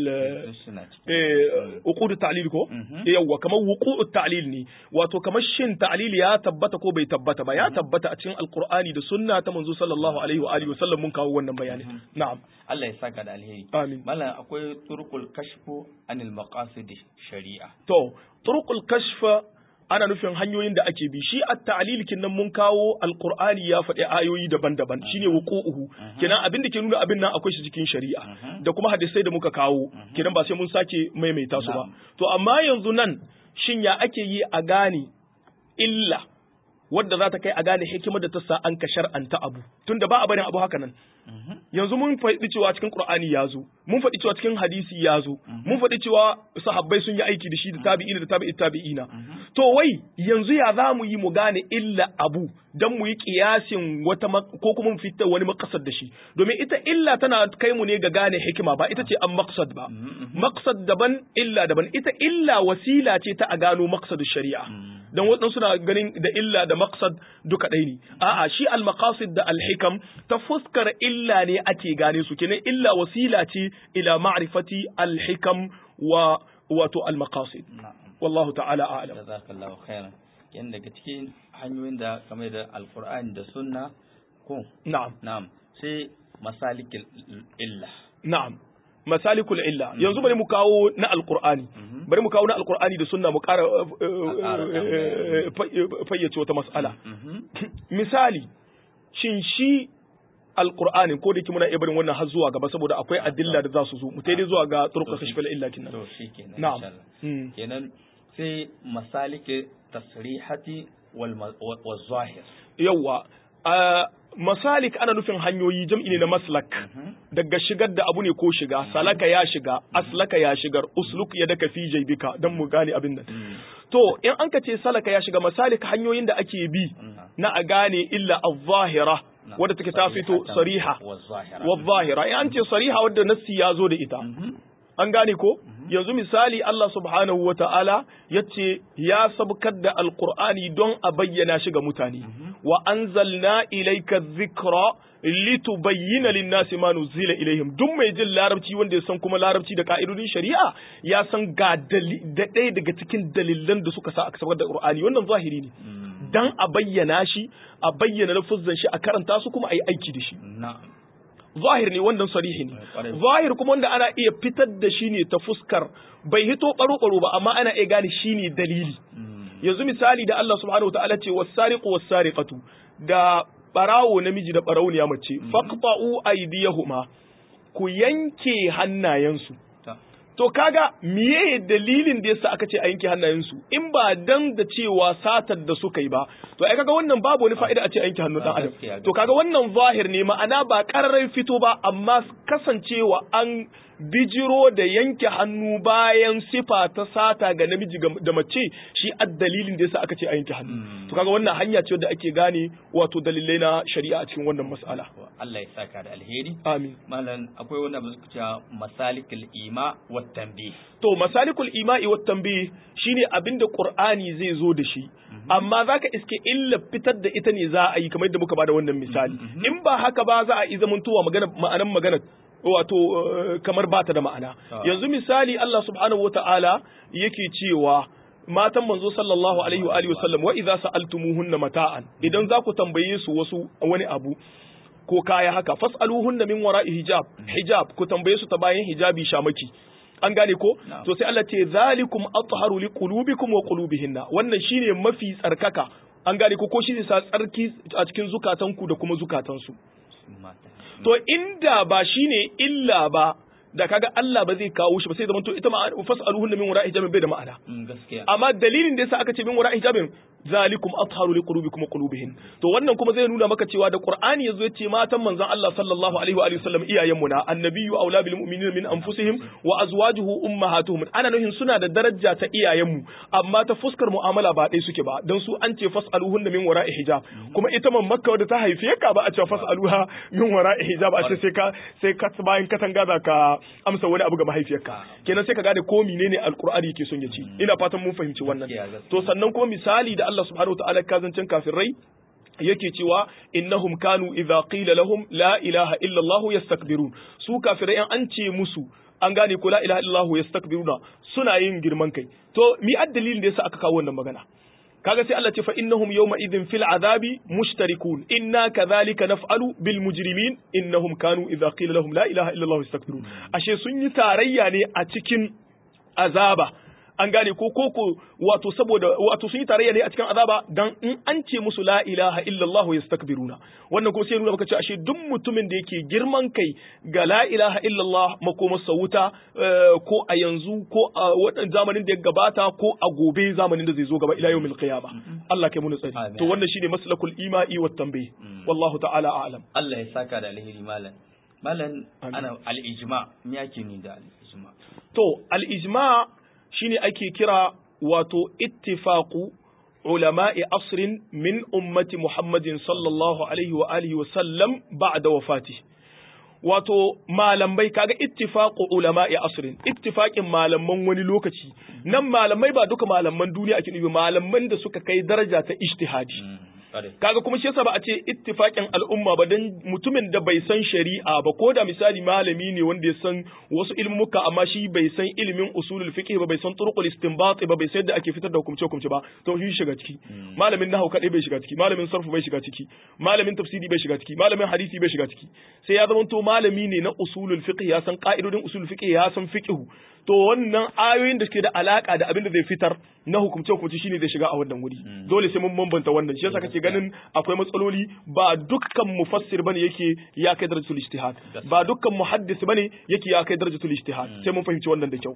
eh uqud at-ta'lil ko yawa kamar wuqu'u at-ta'lil ne wato kamar shin ta'lil ya tabbata ko bai tabbata ba ya tabbata a cikin alqur'ani da sunna ta manzo sallallahu alaihi wa alihi wasallam mun kawo wannan bayani na'am Allah ya saka da alheri amin mallan akwai turqul kashfu anil maqasid shari'a to turqul kashfa ana nufin hanyoyin da ake bi shi at-ta'lil kinnan mun kawo alqur'ani ya faɗi ayoyi daban-daban shine wuqu'uhu kenan abin da ke nuna abin nan akwai shi cikin shari'a da kuma hadisai da muka kawo kenan ba sai mun sake maimaita su ba to amma yanzu nan shin ya ake yi a gane illa wadda za ta kai a gane hikimar da ta sa an ka shar'anta abu tunda ba a barin abu haka nan yanzu mun faɗi cewa cikin Qur'ani ya zo mun faɗi cewa cikin hadisi ya zo mun faɗi cewa sahabbai sun yi aiki da shi da tabi'ina da tabi'i tabi'ina to wai yanzu ya za mu yi mu gane illa abu dan mu yi kiyasin wata ko kuma mu fitar wani makasad da shi domin ita illa tana kai mu ne ga gane hikima ba ita ce an maqsad ba maqsad daban illa daban ita illa wasila ce ta a gano maqsad shari'a dan waɗansu suna ganin da illa da maqsad duka ɗaya ne a'a shi al maqasid da al hikam ta fuskar illa ne ake gane su kenan illa wasila ce ila ma'rifati al hikam wa wato al maqasid wallahu ta'ala a'lam jazakallahu khairan yan daga cikin hanyoyin da kamar da alqur'ani da sunna ko na'am na'am sai masalikil illa na'am masalikul illa yanzu bari mu kawo na alqur'ani bari mu kawo na alqur'ani da sunna mu ƙara fayyace wata mas'ala misali shin shi alqur'ani ko da yake muna iya barin wannan har zuwa gaba saboda akwai adilla da za su zo mu dai zuwa ga turka kashfal illa kinnan to shikenan na'am kenan sai masalike tasrihati wal wal zahir yawa masalik ana nufin hanyoyi jam'i ne na maslak daga shigar da abu ne ko shiga salaka ya shiga aslaka ya shigar usluk ya daka fi jaibika dan mu gane abin nan to in an ka ce salaka ya shiga masalik hanyoyin da ake bi na a gane illa az-zahira wadda take ta fito sariha wa zahira in an ce sariha wadda nassi ya zo da ita an gane ko yanzu misali Allah subhanahu wa ta'ala ya ce ya sabkar da alkur'ani don a bayyana shi ga mutane wa anzalna ilayka dhikra litubayyana lin-nasi ma nuzila ilaihim duk mai jin larabci wanda ya san kuma larabci da ka'idodin shari'a ya san ga da ɗaya daga cikin dalilan da suka sa aka sabkar da qur'ani wannan zahiri ne dan a bayyana shi a bayyana lafuzan shi a karanta su kuma a yi aiki da shi zahir ne wannan sarihi ne zahir kuma wanda ana iya fitar da shi ne ta fuskar bai hito baro baro ba amma ana iya gane shi ne dalili yanzu misali da Allah subhanahu wataala ce was-sariqu was-sariqatu da barawo namiji da barauniya mace faqta'u aydiyahuma ku yanke hannayensu to kaga miye dalilin da yasa aka ce a yanke hannayensu in ba dan da cewa satar da suka yi ba to ai kaga wannan babu wani fa'ida a ce a yanke hannun dan adam to kaga wannan zahir ne ma'ana ba kararrai fito ba amma kasancewa an bijiro da yanke hannu bayan sifa ta sata ga namiji da mace shi dalilin da yasa aka ce a yanke hannu to kaga wannan hanya ce da ake gane wato dalilai na shari'a a cikin wannan mas'ala Allah ya saka da alheri amin malam akwai wanda ba su cewa masalikul ima wa tanbih to masalikul ima'i wa tanbih shine abinda qur'ani zai zo da shi amma zaka iske illa fitar da ita ne za a yi kamar yadda muka bada wannan misali in ba haka ba za a yi zamantowa magana ma'anan magana wato kamar bata da ma'ana yanzu misali Allah subhanahu wata'ala yake cewa matan manzo sallallahu alaihi wa alihi wasallam wa idza sa'altumuhunna mata'an idan za ku tambaye su wasu wani abu ko kaya haka fas'aluhunna min wara'i hijab hijab ku tambaye su ta bayan hijabi shamaki an gane ko to sai Allah ce zalikum atharu liqulubikum wa qulubihinna wannan shine mafi tsarkaka an gane ko ko shi sa tsarki a cikin zukatanku da kuma zukatansu to inda ba shine illa ba da kaga Allah ba zai kawo shi ba sai zaman to ita ma fasaluhunna min wara'i hijabin bai da ma'ana gaskiya amma dalilin da yasa aka ce min wara'i hijabin zalikum atharu liqulubikum wa qulubihin to wannan kuma zai nuna maka cewa da Qur'ani yazo ya ce matan manzon Allah sallallahu alaihi wa alihi wasallam iyayen mu na annabiyyu aula bil mu'minina min anfusihim wa azwajuhu ummahatuhum ana nuhin suna da daraja ta iyayen mu amma ta fuskar mu'amala ba dai suke ba dan su an ce fasaluhunna min wara'i hijab kuma ita man makka wadda ta haife ka ba a ce fasaluha min wara'i hijab a ce sai ka sai ka bayan katanga da ka amsa wani abu ga mahaifiyarka kenan sai ka gane ko menene alqur'ani yake son ya ci ina fatan mun fahimci wannan to sannan kuma misali da Allah subhanahu wa ta'ala kazancin kafirai yake cewa innahum kanu idza qila lahum la ilaha illa Allah yastakbirun su kafirai an ce musu an gane ko la ilaha illa Allah yastakbiruna suna yin girman kai to mi addalilin da yasa aka kawo wannan magana kaga sai Allah ce fa innahum yawma idhin fil azabi mushtarikun inna kadhalika naf'alu bil mujrimin innahum kanu idza qila lahum la ilaha illa Allah yastakbirun ashe sun yi tarayya ne a cikin azaba an gane ko koko wato saboda wato sun yi tarayya ne a cikin azaba dan in an ce musu la ilaha illallah yastakbiruna wannan ko sai nuna maka cewa ashe duk mutumin da yake girman kai ga la ilaha illallah makomarsa wuta ko a yanzu ko a wadan zamanin da ya gabata ko a gobe zamanin da zai zo gaba ila yawmil qiyama Allah kai mu tsari to wannan shine maslakul imai wat tanbih wallahu ta'ala a'lam Allah ya saka da alheri malam malam ana al-ijma me yake ni da al-ijma to al-ijma shine ake kira wato ittifaqu ulama'i asrin min ummati Muhammadin sallallahu alaihi wa alihi wa sallam ba'da wafati wato malamai kaga ittifaqu ulama'i asrin ittifaqin malaman wani lokaci nan malamai ba duka malaman duniya ake nufi malaman da suka kai daraja ta ijtihadi kaga kuma shi yasa ba a ce ittifaqin al'umma ba dan mutumin da bai san shari'a ba ko da misali malami ne wanda ya san wasu ilmuka amma shi bai san ilimin usulul fiqh ba bai san turuqul istinbat ba bai san yadda ake fitar da hukumce hukumce ba to shi shiga ciki malamin nahwu kadai bai shiga ciki malamin sarfu bai shiga ciki malamin tafsiri bai shiga ciki malamin hadisi bai shiga ciki sai ya zama to malami ne na usulul fiqh ya san ka'idodin usulul fiqh ya san fiqh to wannan ayoyin da suke da alaka da abin da zai fitar na hukumce hukumce shine zai shiga a wannan wuri dole sai mun bambanta wannan shi yasa kake ganin akwai matsaloli ba dukkan mufassir bane yake ya kai darajatul ijtihad ba dukkan muhaddis bane yake ya kai darajatul ijtihad sai mun fahimci wannan da kyau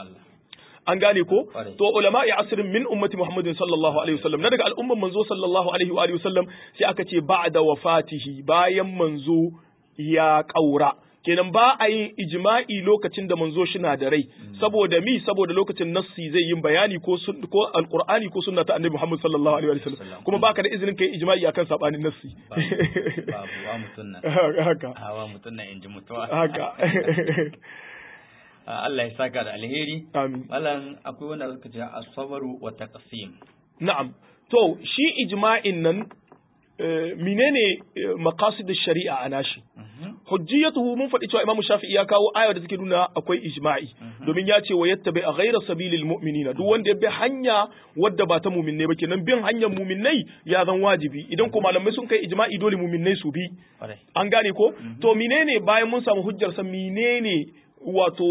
an gane ko to ulama'i asrin min ummati muhammadin sallallahu alaihi wasallam na daga al'umman manzo sallallahu alaihi wa alihi wasallam sai aka ce ba'da wafatihi bayan manzo ya kaura kenan ba a yin ijma'i lokacin da manzo shi na da rai saboda mi saboda lokacin nassi zai yin bayani ko ko alqur'ani ko sunna ta annabi Muhammad sallallahu alaihi wasallam kuma baka da izinin kai ijma'i akan sabanin nassi babu wa mutun nan haka hawa mutun nan inji mutuwa haka Allah ya saka da alheri amin malam akwai wanda suka ce as-sabru wa taqsim na'am to shi ijma'in nan menene maqasid shari'a a nashi hujjiyatuhu mun faɗi cewa Imam Shafi'i ya kawo aya da take nuna akwai ijma'i domin ya ce wa yattabi a ghayra sabilil mu'minina duk wanda ya bi hanya wadda ba ta mu'minnai ba kenan bin hanyar mu'minnai ya zan wajibi idan ko malamai sun kai ijma'i dole mu'minnai su bi an gane ko to menene bayan mun samu hujjar sa menene wato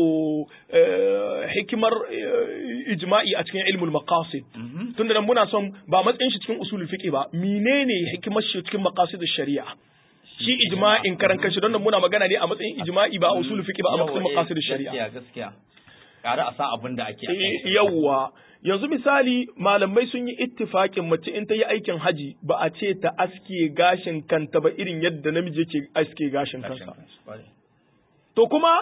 hikimar ijma'i a cikin ilmul maqasid tunda nan muna son ba matsayin shi cikin usulul fiqh ba menene hikimar shi cikin maqasid shari'a shi ijma'in karan kanshi don nan muna magana ne a matsayin ijma'i ba a usulul fiqh ba a matsayin maqasid shari'a gaskiya gaskiya kare a sa abin da ake yawa yanzu misali malamai sun yi ittifakin mace in ta yi aikin haji ba a ce ta aske gashin kanta ba irin yadda namiji yake aske gashin kansa to kuma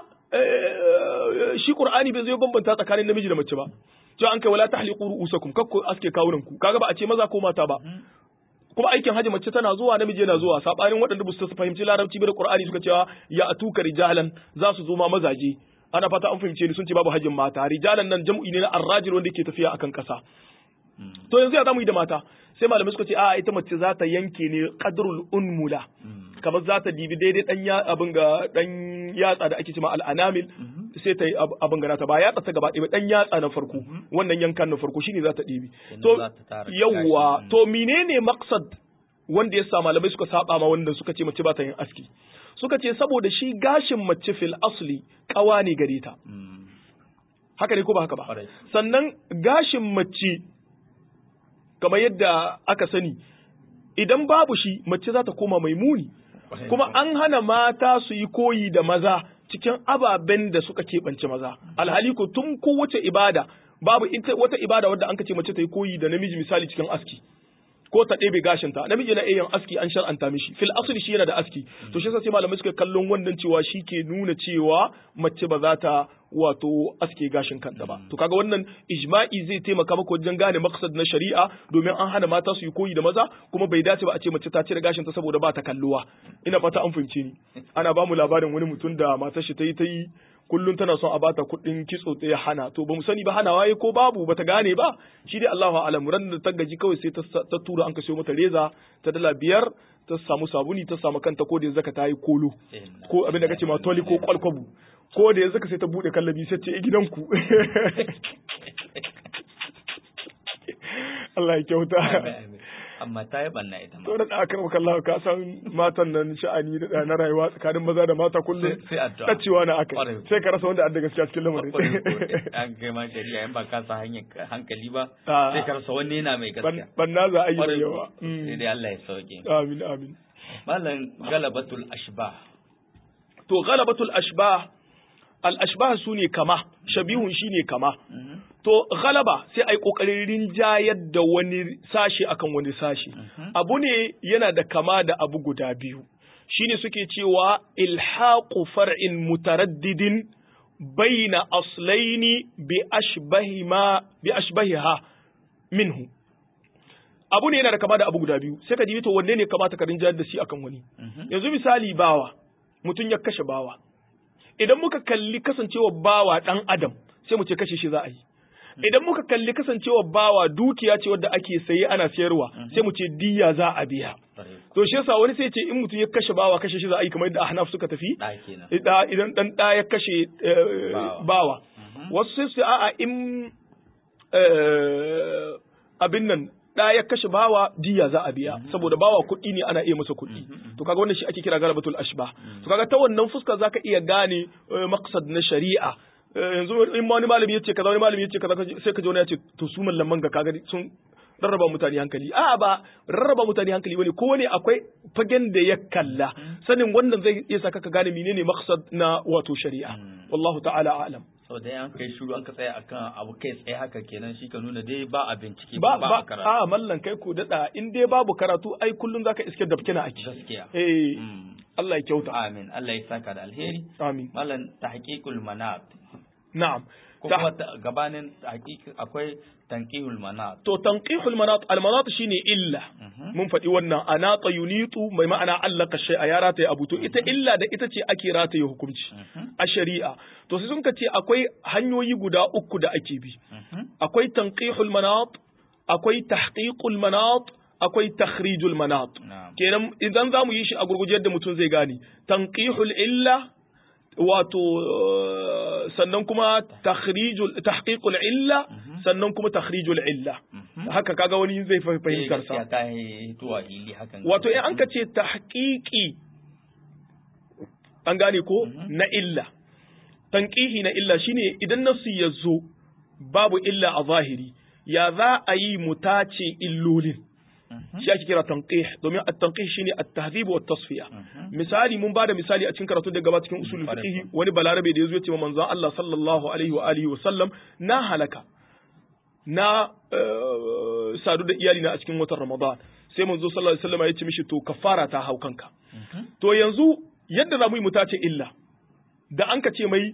shi Qur'ani bai zai bambanta tsakanin namiji da mace ba to an kai wala tahliqu ru'usakum kakku aske kawunan ku kaga ba a ce maza ko mata ba kuma aikin haji mace tana zuwa namiji yana zuwa sabanin waɗanda ba su fahimci larabci ba da Qur'ani suka cewa ya atuka rijalan za su zo ma mazaje ana fata an fahimce ni sun ce babu hajjin mata rijalan nan jam'i ne na arrajil wanda ke tafiya akan kasa to yanzu ya zamu yi da mata sai malamai suka ce a ita mace za ta yanke ne qadrul unmula kamar za ta dibi daidai dan ya abin ga dan yatsa da ake cewa al'anamil sai ta yi abin ga ta ba yatsa ta gaba ɗaya dan yatsa na farko wannan yankan na farko shine za ta dibi to yawwa to menene maqsad wanda ya sa malamai suka saba ma wanda suka ce mace ba ta yin aski suka ce saboda shi gashin mace fil asli kawa ne gare ta haka ne ko ba haka ba sannan gashin mace kamar yadda aka sani idan babu shi mace za ta koma mai muni kuma an hana mata su yi koyi da maza cikin ababen da suka keɓance maza alhali ko tun kowace ibada babu ita wata ibada wadda an ce mace ta yi koyi da namiji misali cikin aski ko ta ɗebe gashinta namiji na iya aski an shar'anta mishi fil asli shi yana da aski to shi yasa sai malamai suka kallon wannan cewa shi ke nuna cewa mace ba za ta wato aske gashin kanta ba to kaga wannan ijma'i zai taimaka maka wajen gane maqsad na shari'a domin an hana mata su yi koyi da maza kuma bai dace ba a ce mace ta cire gashin ta saboda ba ta kalluwa ina fata an fahimce ni ana ba mu labarin wani mutum da matar shi ta yi ta yi kullum tana son a bata kuɗin kitso ta hana to ba mu sani ba hana waye ko babu bata gane ba shi dai Allahu a'lam ran da ta gaji kawai sai ta tura an ka sayo mata reza ta dala biyar ta samu sabuni ta samu kanta ko da yanzu ka ta yi kolo ko abin da kace ma toli ko kwalkwabu ko da yanzu ka sai ta bude kallabi sai ce gidanku Allah ya kyauta amma ta yi banna ita ma. To da aka maka Allah ka san matan nan sha'ani da na rayuwa tsakanin maza da mata kullum sai addu'a. Tacewa na aka sai ka rasa wanda adda gaskiya cikin lamarin. An kai ma shari'a in ba ka sa hanyar hankali ba Ah. sai ka rasa wanne yana mai gaskiya. Banna za a yi da Kwarai yawa. ko. Sai dai Allah ya sauke. Amin amin. Malam galabatul ashbah. To ghalabatul ashbah al ashbah sune kama shabihun shine kama. To galaba sai ai kokarin rinjayar da wani sashi akan wani sashi. Abu ne yana da kama da abu guda biyu. Shine suke cewa ilhaqu far'in mutaraddidin baina aslaini bi ashbahima bi ashbahiha minhu. Abu ne yana da kama da abu guda biyu. Sai ka dibi to wanne ne kamata ka rinjayar da shi akan wani. Yanzu misali bawa, mutum ya kashe bawa. Idan muka kalli kasancewar bawa ɗan adam, sai mu ce kashe shi za a yi. Idan muka kalli kasancewar bawa dukiya ce wadda ake saye ana sayarwa, sai mu ce diya za a biya. Kwarai ko. To shi yasa wani sai ce in mutum ya kashe bawa kashe shi za a yi kamar yadda Ahnaf suka tafi. Da kenan. Da idan dan ɗa ya kashe eh, Bawa. bawa. Wasu sai su a'a in eh, abin nan ɗa ya kashe bawa diya za a biya saboda bawa kuɗi ne ana iya masa kuɗi to kaga wannan shi ake kira galabatul ashba to kaga ta wannan fuska zaka iya gane eh, maqsad na shari'a Eh, yanzu in ma wani malami yace kaza wani malami yace kaza sai ka ji wani ya ce to su mallaman ga kaga sun rarraba mutane hankali a'a ba rarraba mutane hankali bane ko ne akwai fagen da ya kalla sanin wannan zai iya saka ka gane menene maqsad na wato shari'a wallahu ta'ala a'lam Sau da an kai shuru an ka tsaya akan abu kai tsaye haka kenan shi ka nuna dai ba a bincike ba ba ba a karatu. a mallan kai ko dada in dai babu karatu ai kullun zaka iske da kina ake Gaskiya. eh Mm. Allah ya kyauta amin Allah ya saka da alheri amin malam tahqiqul manat na'am ko Ta- kuma ta- gabanin tahqiq akwai tanqihul manat to tanqihul manat al manat shine illa Mhm. mun faɗi wannan anata yunitu mai ma'ana allaka shay'a ya rataye abu to ita illa da ita ce ake rataye hukunci Mhm. a shari'a to sai sun ka ce akwai hanyoyi guda uku da ake bi Mhm. akwai tanqihul manat akwai tahqiqul manat akwai takhrijul manat na'am kenan idan za mu yi shi a gurguje yadda mutum zai gane tanqihul illa wato eh, sannan kuma takhrijul tahqiqul illa sannan kuma takhrijul illa Mhm. haka kaga wani zai fa- Eh, fahimtar sa gaskiya ta yi tuwa ili hakan wato in an ka ce tahqiqi an gane ko na illa tanqihi na illa shine idan nasu ya zo babu illa a zahiri ya za a yi mu tace illolin Mhm. shi ake kira tanqih domin at-tanqih shine at-tahdhib wa at-tasfiya Mhm. misali mun bada misali a cikin karatu da gaba cikin usulul Kwarai fiqh wani balarabe da yazo ya ce wa manzon Allah sallallahu alaihi wa alihi wa sallam na halaka na eh, sadu da iyali na a cikin watan Ramadan sai manzo sallallahu alaihi wasallam ya ce mishi to kafara ta hau kanka Mhm. to yanzu yadda za mu yi mu tace illa da an ka ce mai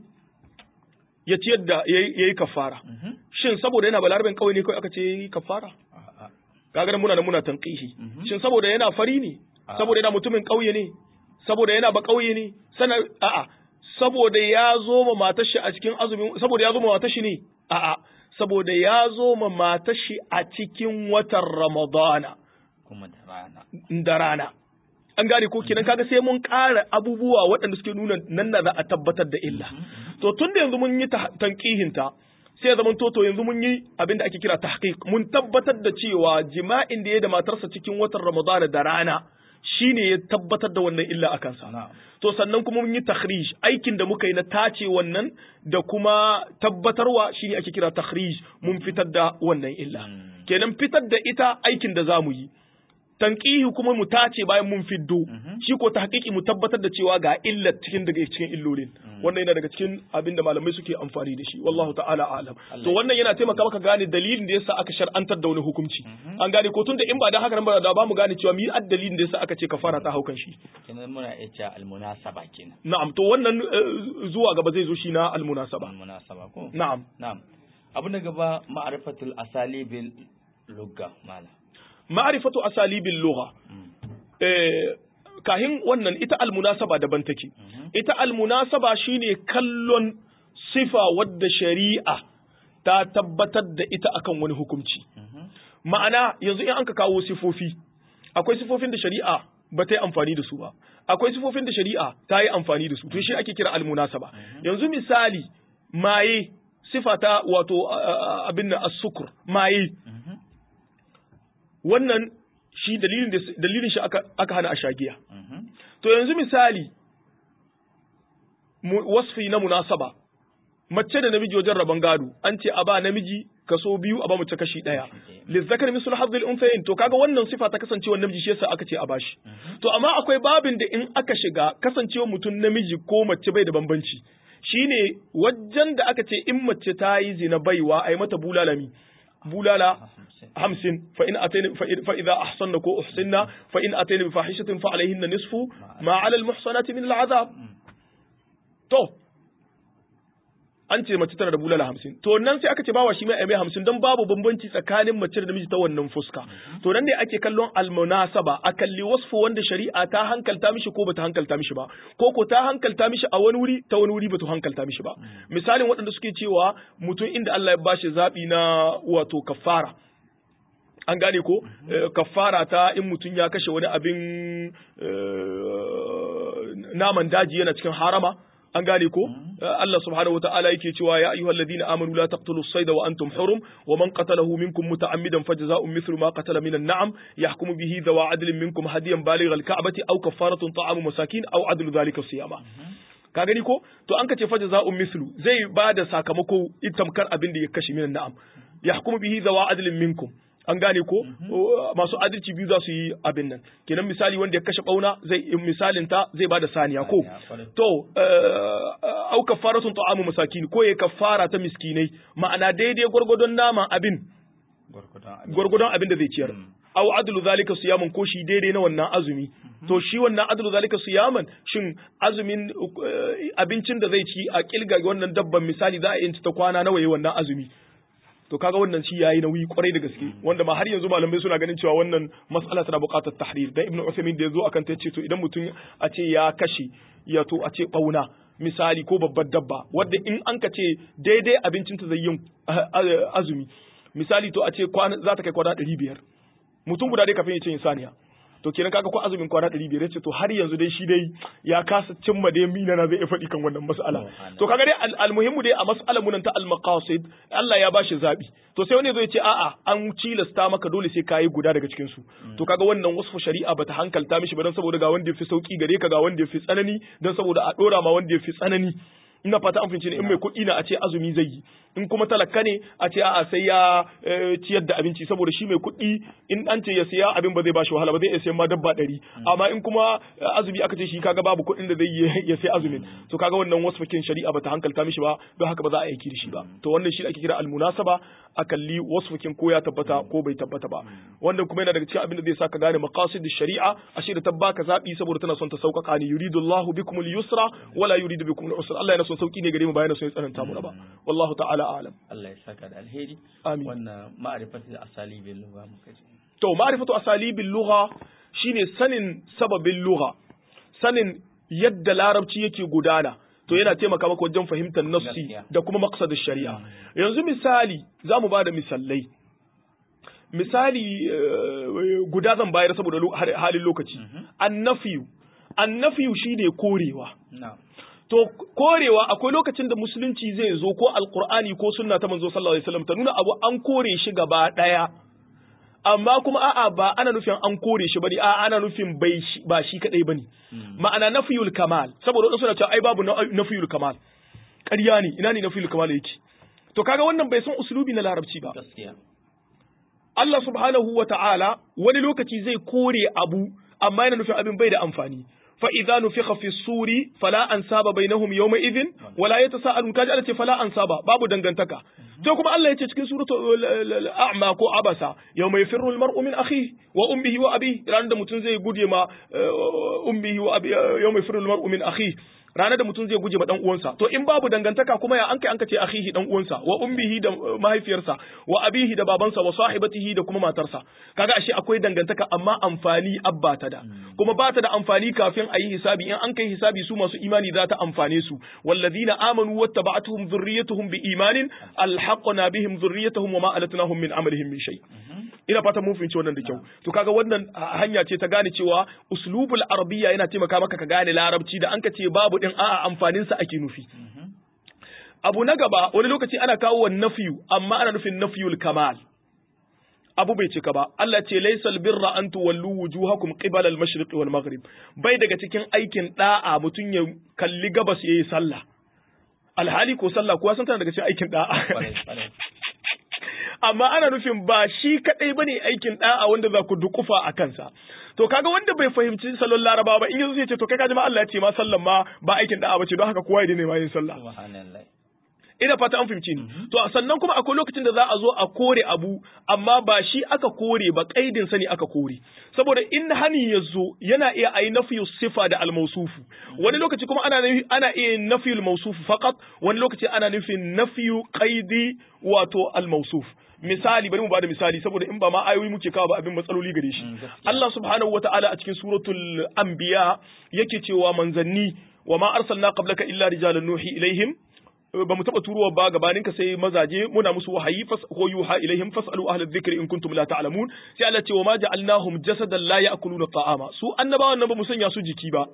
ya ci yadda yayi kafara Mhm. shin saboda yana balaraben kawai ne kawai aka ce yayi kafara A'a. kaga nan muna da muna tanqihi Mhm. shin saboda yana fari ne Ah. saboda yana mutumin ƙauye ne saboda yana ba ƙauye ne sana a'a saboda ya zo ma matar shi a cikin azumin saboda ya zo ma matar shi ne a'a saboda ya zo ma matar shi a cikin watan Ramadana kuma da rana da rana an gane ko kenan kaga sai mun ƙara abubuwa waɗanda suke nuna nan na za a tabbatar da illa to tun da yanzu mun yi ta- tanqihinta sai ya zama toto yanzu mun yi abin da ake kira tahqiq mun tabbatar da cewa jima'in da ya da matarsa cikin watan Ramadan da rana shine ya tabbatar da wannan illa a kansa na'am to sannan kuma mun yi takhrij aikin da muka yi na tace wannan da kuma tabbatarwa shine ake kira takhrij mun fitar da wannan illa Mm. kenan fitar da ita aikin da zamu yi tanqihi kuma mu tace bayan mun fiddo Mhm. shi ko tahqiqi mu tabbatar da cewa ga illar cikin daga cikin illolin wannan yana daga cikin abin da malamai suke amfani da shi wallahu ta'ala a'lam to wannan yana taimaka maka gane dalilin da yasa aka shar'antar da wani hukunci an gane ko tunda in ba dan haka nan ba da ba mu gane cewa mi dalilin da yasa aka ce kafara ta haukan shi kenan muna iya cewa almunasaba kenan na'am to wannan eh, zuwa gaba zai zo shi na almunasaba almunasaba ko na'am na'am abu na gaba ma'rifatul asalibil lugga mala ma'rifatu asalibil lugha eh kahin wannan ita almunasaba daban take ita almunasaba shine kallon sifa wadda shari'a ta tabbatar da ita akan wani hukunci ma'ana yanzu in an ka kawo sifofi akwai sifofin da shari'a ba ta yi amfani da su ba akwai sifofin da shari'a ta yi amfani da su to shi ake kira almunasaba yanzu misali maye sifa ta wato a- a- abin nan as-sukr maye wannan shi dalilin da dalilin shi aka aka hana a shagiya to yanzu misali mu- wasfi na munasaba mace da namiji wajen rabon gado an ce a ba namiji kaso biyu a ba mace kashi daya lizzakar misul hazzul unsayin to kaga wannan sifa ta kasancewa namiji shi yasa aka ce a bashi to amma akwai babin da in aka shiga kasancewa mutum namiji ko mace bai da bambanci shine wajen da aka ce in mace ta yi zina baiwa ai mata bulalami bulala hamsin fa in atayna fa in- fa idza ahsanna ko uhsinna fa in atayna bi fahishatin fa alayhinna nisfu ma ala al muhsanati min al azab to an ce mace tana da bulala hamsin to nan sai aka ce bawa shi mai mai hamsin don babu bambanci tsakanin mace da namiji ta wannan fuska to nan ne ake kallon almunasaba a kalli wasfu wanda shari'a ta hankalta mishi ko bata hankalta mishi ba ko ko ta hankalta mishi a wani wuri ta wani wuri bata hankalta mishi ba misalin waɗanda suke cewa mutum inda Allah ya bashi zaɓi na wato kafara an gane ko Eh, kafara ta in mutum ya kashe wani abin eh, naman daji yana cikin harama an gane ko Eh, Allah subhanahu wataala yake cewa ya ayyuhal ladina amanu la taqtulu as-sayda wa antum hurum wa man qatalahu minkum muta'ammidan fajza'un mithlu ma qatala min an-na'am yahkumu bihi dhawa 'adlin minkum hadiyan baligh al-ka'bati aw kafaratun ta'amu masakin aw 'adlu dhalika siyama ka gani ko to an kace fa jaza'un mislu zai ba da sakamako itamkar abin da ya kashe minan na'am yahkumu bihi zawa adlin minkum an gane ko O, masu adalci biyu za su yi abin nan kenan misali wanda ya kashe bauna zai misalin ta zai ba da saniya ko Saniya, kwarai. to eh, au kafaratun ta'amu masakin ko ya kafara ta miskinai ma'ana daidai gwargwadon nama abin gwargwadon abin gwargwadon abin da zai ciyar au adlu zalika siyamun ko shi daidai na wannan azumi to shi wannan adlu zalika siyaman shin azumin eh, abincin da zai ci a kilga wannan dabban misali za a yi ta kwana nawa yayi wannan azumi to kaga wannan shi yayi nauyi kwarai da gaske wanda ma har yanzu malamai suna ganin cewa wannan mas'ala tana buƙatar tahrir dan ibnu usaymin da yazo akan ta ce to idan mutum a ce ya kashe ya to a ce bauna misali ko babbar dabba wadda in an ka ce daidai abincin ta zai yin ah, ah, azumi misali to a ce kwana za ta kai kwana 500 mutum guda dai kafin ya ce insaniya to kenan kaga ko azumin kwana 500 yace to har yanzu dai shi dai ya kasa cimma dai mina na zai iya faɗi kan wannan mas'ala to kaga dai al- almuhimmu dai a mas'alar mun ta al-maqasid Allah ya bashi zabi to sai wani zai ce a'a an cilasta maka dole sai kayi guda daga cikin su to kaga wannan wasfu shari'a bata hankalta mishi ba dan saboda ga wanda yafi sauki gare ka ga wanda yafi tsanani dan saboda a dora ma wanda yafi tsanani ina fata an fahimci ne in mai kuɗi na a ce azumi zai yi in kuma talaka ne a ce a'a sai ya eh, ciyar da abinci saboda shi mai kuɗi in an ce ya siya abin ba zai bashi wahala ba zai iya sayan ma dabba ɗari amma in kuma eh, azumi aka ce shi kaga babu kuɗin da zai yi ya sai azumin to kaga wannan wasfakin shari'a bata hankalta mishi ba don haka ba za a aiki da shi ba to wannan shi ake kira almunasaba a kalli wasfakin ko ya tabbata ko bai tabbata ba wannan kuma yana daga cikin abin da zai saka gane maqasid shari'a ashe da ta baka zabi saboda tana son ta sauƙaƙa ni yuridu Allahu bikum al-yusra wala yuridu bikum al-usra Allah yana son sauki ne gare mu ba yana son ya tsananta mu ba wallahu ta'ala a'lam Allah ya saka da alheri Amin. wannan ma'arifatu da asali bin lugha muka ji to ma'rifatu asalibil lugha shine sanin sababin lugha sanin yadda larabci yake gudana to yana taimaka maka wajen fahimtar nafsi Gaskiya. da kuma maqsadin shari'a yanzu misali zamu bada misalai misali eh, guda zan bayar saboda lo- har- halin lokaci annafiyu annafiyu shine korewa na'am to korewa akwai lokacin da musulunci zai zo ko alkur'ani ko sunna ta manzo sallallahu alaihi wasallam ta nuna abu an kore shi gaba daya amma kuma a'a ba ana nufin an kore shi bane a'a ana nufin bai shi, ba shi kadai bane ma'ana nafiyul kamal saboda wadansu suna cewa ai babu na- nafiyul kamal ƙarya ne ina ne nafiyul kamal yake to kaga wannan bai san usulubi na larabci ba gaskiya Allah subhanahu wa ta'ala wani lokaci zai kore abu amma yana nufin abin bai da amfani. Fa idza nufikha fi suri fala ansaba bainahum yawma idhin wala yatasaalun kaji Allah ce fala ansaba babu dangantaka. To kuma Allah ya ce cikin suratul a'ma ko abasa yawma yafirru al-mar'u min akhihi wa ummihi wa abihi ranar da mutum zai guje ma eh, ummihi wa abi yawma yafirru al-mar'u min akhihi ranar da mutum zai guje ma dan uwansa to in babu dangantaka kuma ya an kai an kace akhihi dan uwansa wa ummihi da uh, mahaifiyarsa wa abihi da babansa wa sahibatihi da kuma matarsa kaga ashe akwai dangantaka amma amfani abba ta da kuma ba ta da amfani kafin a yi hisabi in an kai hisabi su masu imani za ta amfane su wallazina amanu wattaba'atuhum dhurriyyatuhum bi imanin alhaqna bihim dhurriyyatuhum wa ma alatnahum min amalihim min shay ina fata mun fahimci wannan da kyau to kaga wannan a- hanya ce ta gane cewa uslubul arabiyya yana taimaka maka ka gane larabci da an ka ce babu din a'a amfanin sa ake nufi abu na gaba wani lokaci ana kawo wa nafiyu amma ana nufin nafiyul kamal abu bai cika ba Allah ce laysal birra an tuwallu wujuhakum qibala al-mashriq wal maghrib bai daga cikin aikin da'a mutun ya kalli gabas yayi sallah alhali ko sallah kuwa san tana daga cikin aikin da'a kwarai kwarai amma ana nufin ba shi kadai bane aikin da'a wanda za ku dukufa a kansa to kaga wanda bai fahimci salon laraba ba in yanzu sai ce to kai kaji ma Allah ya ce ma sallan ma ba aikin da'a bace don haka kowa ya daina ma yin sallah subhanallah ina fata an fahimci ni to sannan kuma akwai lokacin da za a zo a kore abu amma ba shi aka kore ba kaidin sa ne aka kore saboda in hani ya zo yana iya ayi nafiyu sifa da almausufu wani lokaci kuma ana nufi- ana iya yin nafiyul mausufu faqat wani lokaci ana nufin nafiyu qaidi wato almausuf misali bari mu bada misali saboda in ba ma ayoyi muke kawo ba abin matsaloli gare shi Mm, gaskiya. Allah subhanahu wata'ala a cikin suratul anbiya yake cewa manzanni wa ma arsalna qablaka illa rijalan nuhi ilaihim ba mu taba turowa ba gabanin ka sai mazaje muna musu wahayi fas ko yuha ilaihim fasalu ahla dhikri in kuntum la ta'lamun sai Allah ce wa ma ja'alnahum jasadan la ya'kuluna ta'ama su annabawan nan ba mu sanya su jiki ba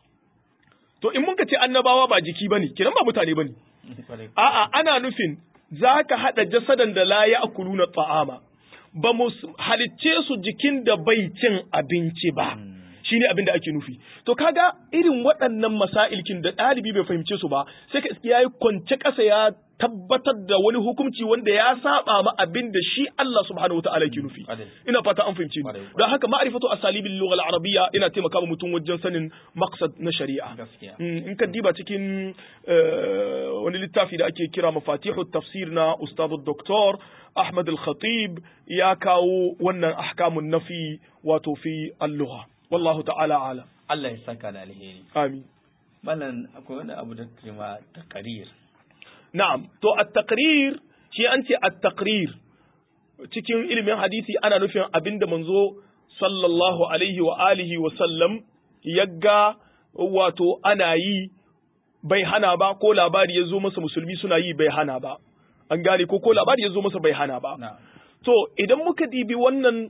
to in mun ka ce annabawa ba jiki bane kiran ba mutane bane kwarai a'a ana nufin zaka hada jasadan da la ya'kuluna ta'ama ba mu s- halicce su jikin da bai cin abinci ba shine abin da ake nufi to kaga irin waɗannan masailkin da ɗalibi bai fahimce su ba sai ka iske yayi kwance ƙasa ya tabbatar da wani hukunci wanda ya saba ma abin da shi Allah subhanahu wataala yake nufi Ƙwarai. ina fata an fahimce ni Ƙwarai. don haka ma'rifatu asalibil lugha al-arabiyya ina taimaka ma mutum wajen sanin maqsad na shari'a gaskiya Mm, in ka diba cikin eh, wani littafi da ake kira mafatihu tafsir na ustadu doktor Ahmad al-Khatib ya kawo wannan ahkamun nafi wato fi al-lugha wallahu ta'ala alam Allah ya saka da alheri amin malam akwai wani abu da kima taqrir na'am to at-taqrir shi an ce at-taqrir cikin ilimin hadisi ana nufin abinda manzo sallallahu alaihi wa alihi wa sallam yagga wato ana yi bai hana ba ko labari ya zo masa musulmi suna yi bai hana ba an gane ko ko labari ya zo masa bai hana ba na'am to idan muka dibi wannan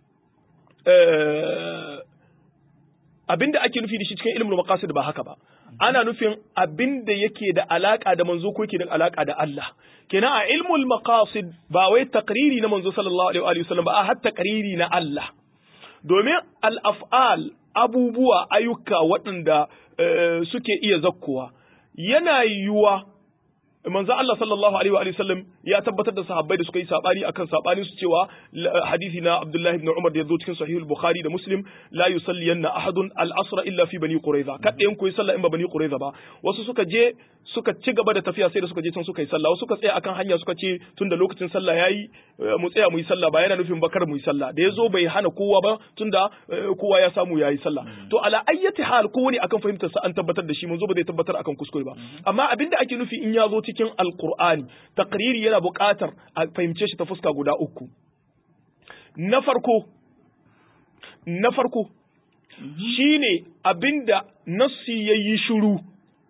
eh, abinda ake nufi da shi cikin ilimin maqasid ba haka ba ana nufin abinda yake da alaka da manzo ko yake da alaka da Allah kenan a ilmul maqasid ba wai taqriri na manzo sallallahu alaihi wa sallam ba a har taqriri na Allah domin al-af'al abubuwa ayyuka waɗanda eh, suke iya zakkuwa yana yiwuwa manzo Allah sallallahu alaihi wa sallam ya tabbatar da sahabbai da suka yi sabani akan sabanin su cewa la- hadisi na Abdullah ibn Umar da yazo cikin sahih al-Bukhari da Muslim la yusalliyanna ahadun al-asra illa fi bani Qurayza kada yan koyi sallah in ba bani Qurayza ba wasu suka je suka ci gaba da tafiya sai da suka je can suka yi sallah wasu suka tsaya akan hanya suka ce tunda lokacin sallah yayi eh, mu tsaya mu yi sallah ba yana nufin bakar mu yi sallah da yazo bai hana kowa ba tunda eh, kowa ya samu yayi sallah to ala ayyati hal kowane akan fahimtar sa an tabbatar da shi manzo ba zai tabbatar akan kuskure ba amma abinda ake nufi in ya zo cikin alqur'ani taqriri yana buƙatar a fahimce shi ta fuska guda uku na farko na farko shine abinda nassi yayi shiru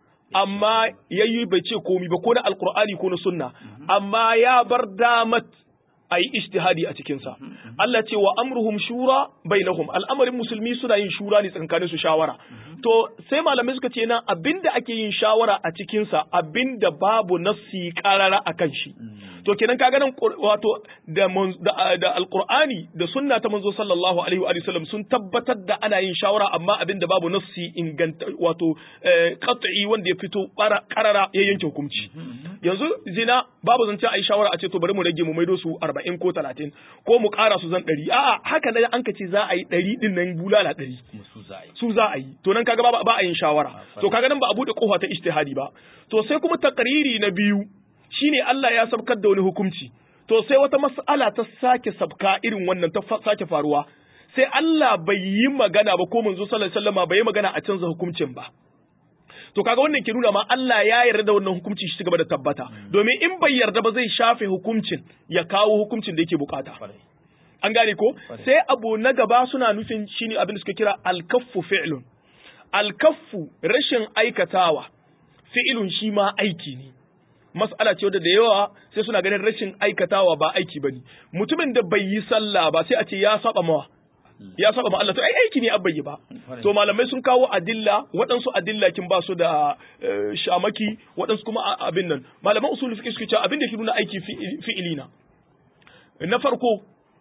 amma yayi bai ce komi ba ko na alqur'ani ko na sunna amma ya bar damat a yi ijtihadi a cikinsa. Allah ce wa amruhum shura bainahum al'amarin musulmi suna yin shura ne tsakanin su shawara. To sai malamai suka ce nan abinda ake yin shawara a cikinsa abinda babu nassi karara a kan shi. To kenan kaga nan qur- wato da mun- da, da alqur'ani da sunna ta manzo sallallahu alaihi wa sallam sun tabbatar da ana yin shawara amma abinda babu nassi inganta wato eh, qat'i wanda ya fito ƙara- karara ya yanke hukunci. Yanzu zina babu zancen a yi shawara a ce to bari mu rage mu maido su arba'in ko talatin ko mu ƙara su zan ɗari a'a haka nan an ka ce za a yi ɗari ɗin nan bulala ɗari musu za a yi su za a yi to nan kaga ba ba a yin shawara to kaga nan ba a buɗe kofa ta ijtihadi ba to sai kuma takariri na biyu shine Allah ya sabkar da wani hukunci to sai wata mas'ala ta sake sabka irin wannan ta fa- sake faruwa sai Allah bai yi magana ba ko manzo sallallahu alaihi wasallama bai yi magana a canza hukuncin ba to kaga wannan ke nuna ma Allah ya yarda da wannan hukunci shi gaba da tabbata domin in bai yarda ba zai shafe hukuncin ya kawo hukuncin da yake bukata kwarai an gane ko Kwarai. sai abu na gaba suna nufin shine abin da suka kira alkaffu fi'lun alkaffu rashin aikatawa fi'ilun shi ma aiki ne mas'ala ce wadda da yawa sai suna ganin rashin aikatawa ba aiki bane mutumin da bai yi sallah ba sai a ce ya saba mawa ya saba ma Allah to ai aiki ne abba yi ba Kwarai. to malamai sun kawo adilla waɗansu adilla kin ba su da eh, shamaki waɗansu kuma a- abin nan malaman usul fiqh suke cewa abin da ke nuna aiki fi'ili fi'ili na na farko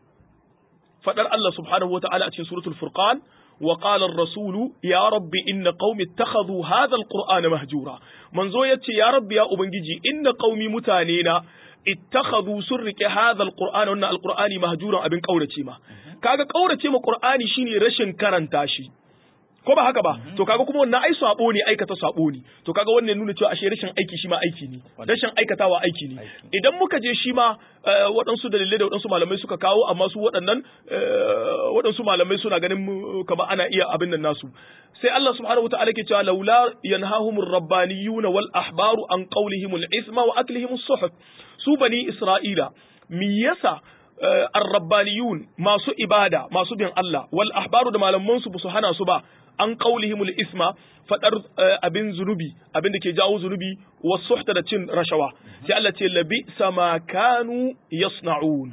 fadar Allah subhanahu wa ta'ala a cikin suratul furqan wa qala ar-rasulu ya rabbi inna qaumi ittakhadhu hadha al-qur'ana mahjura manzo yace ya rabbi ya ubangiji inna qaumi mutane na ittakhadhu sun rike hadha al-qur'ana wannan al-qur'ani mahjuran abin kaurace ma kaga kaurace ma qur'ani shine rashin karanta shi ko ba haka ba to kaga kuma wannan ai sabo ne aikata sabo ne to kaga wannan nuna cewa ashe rashin aiki shi ma aiki ne rashin aikatawa aiki ne Aiki. idan muka je shi ma eh, waɗansu dalilai da waɗansu malamai suka kawo amma su waɗannan eh, waɗansu malamai suna ganin mu, kama ana iya abin nan nasu sai Allah subhanahu wataala ke cewa laula yanhahumur rabbaniyuna wal ahbaru an qawlihimul isma wa aklihimus suhuf su bani isra'ila me yasa eh, ar-rabbaniyun masu ibada masu bin Allah wal ahbaru da malaman su su hana su ba an qaulihimul isma fadar eh, abin zunubi abin da ke jawo zunubi wasuhta da cin rashawa sai Allah ce labi sama kanu yasna'un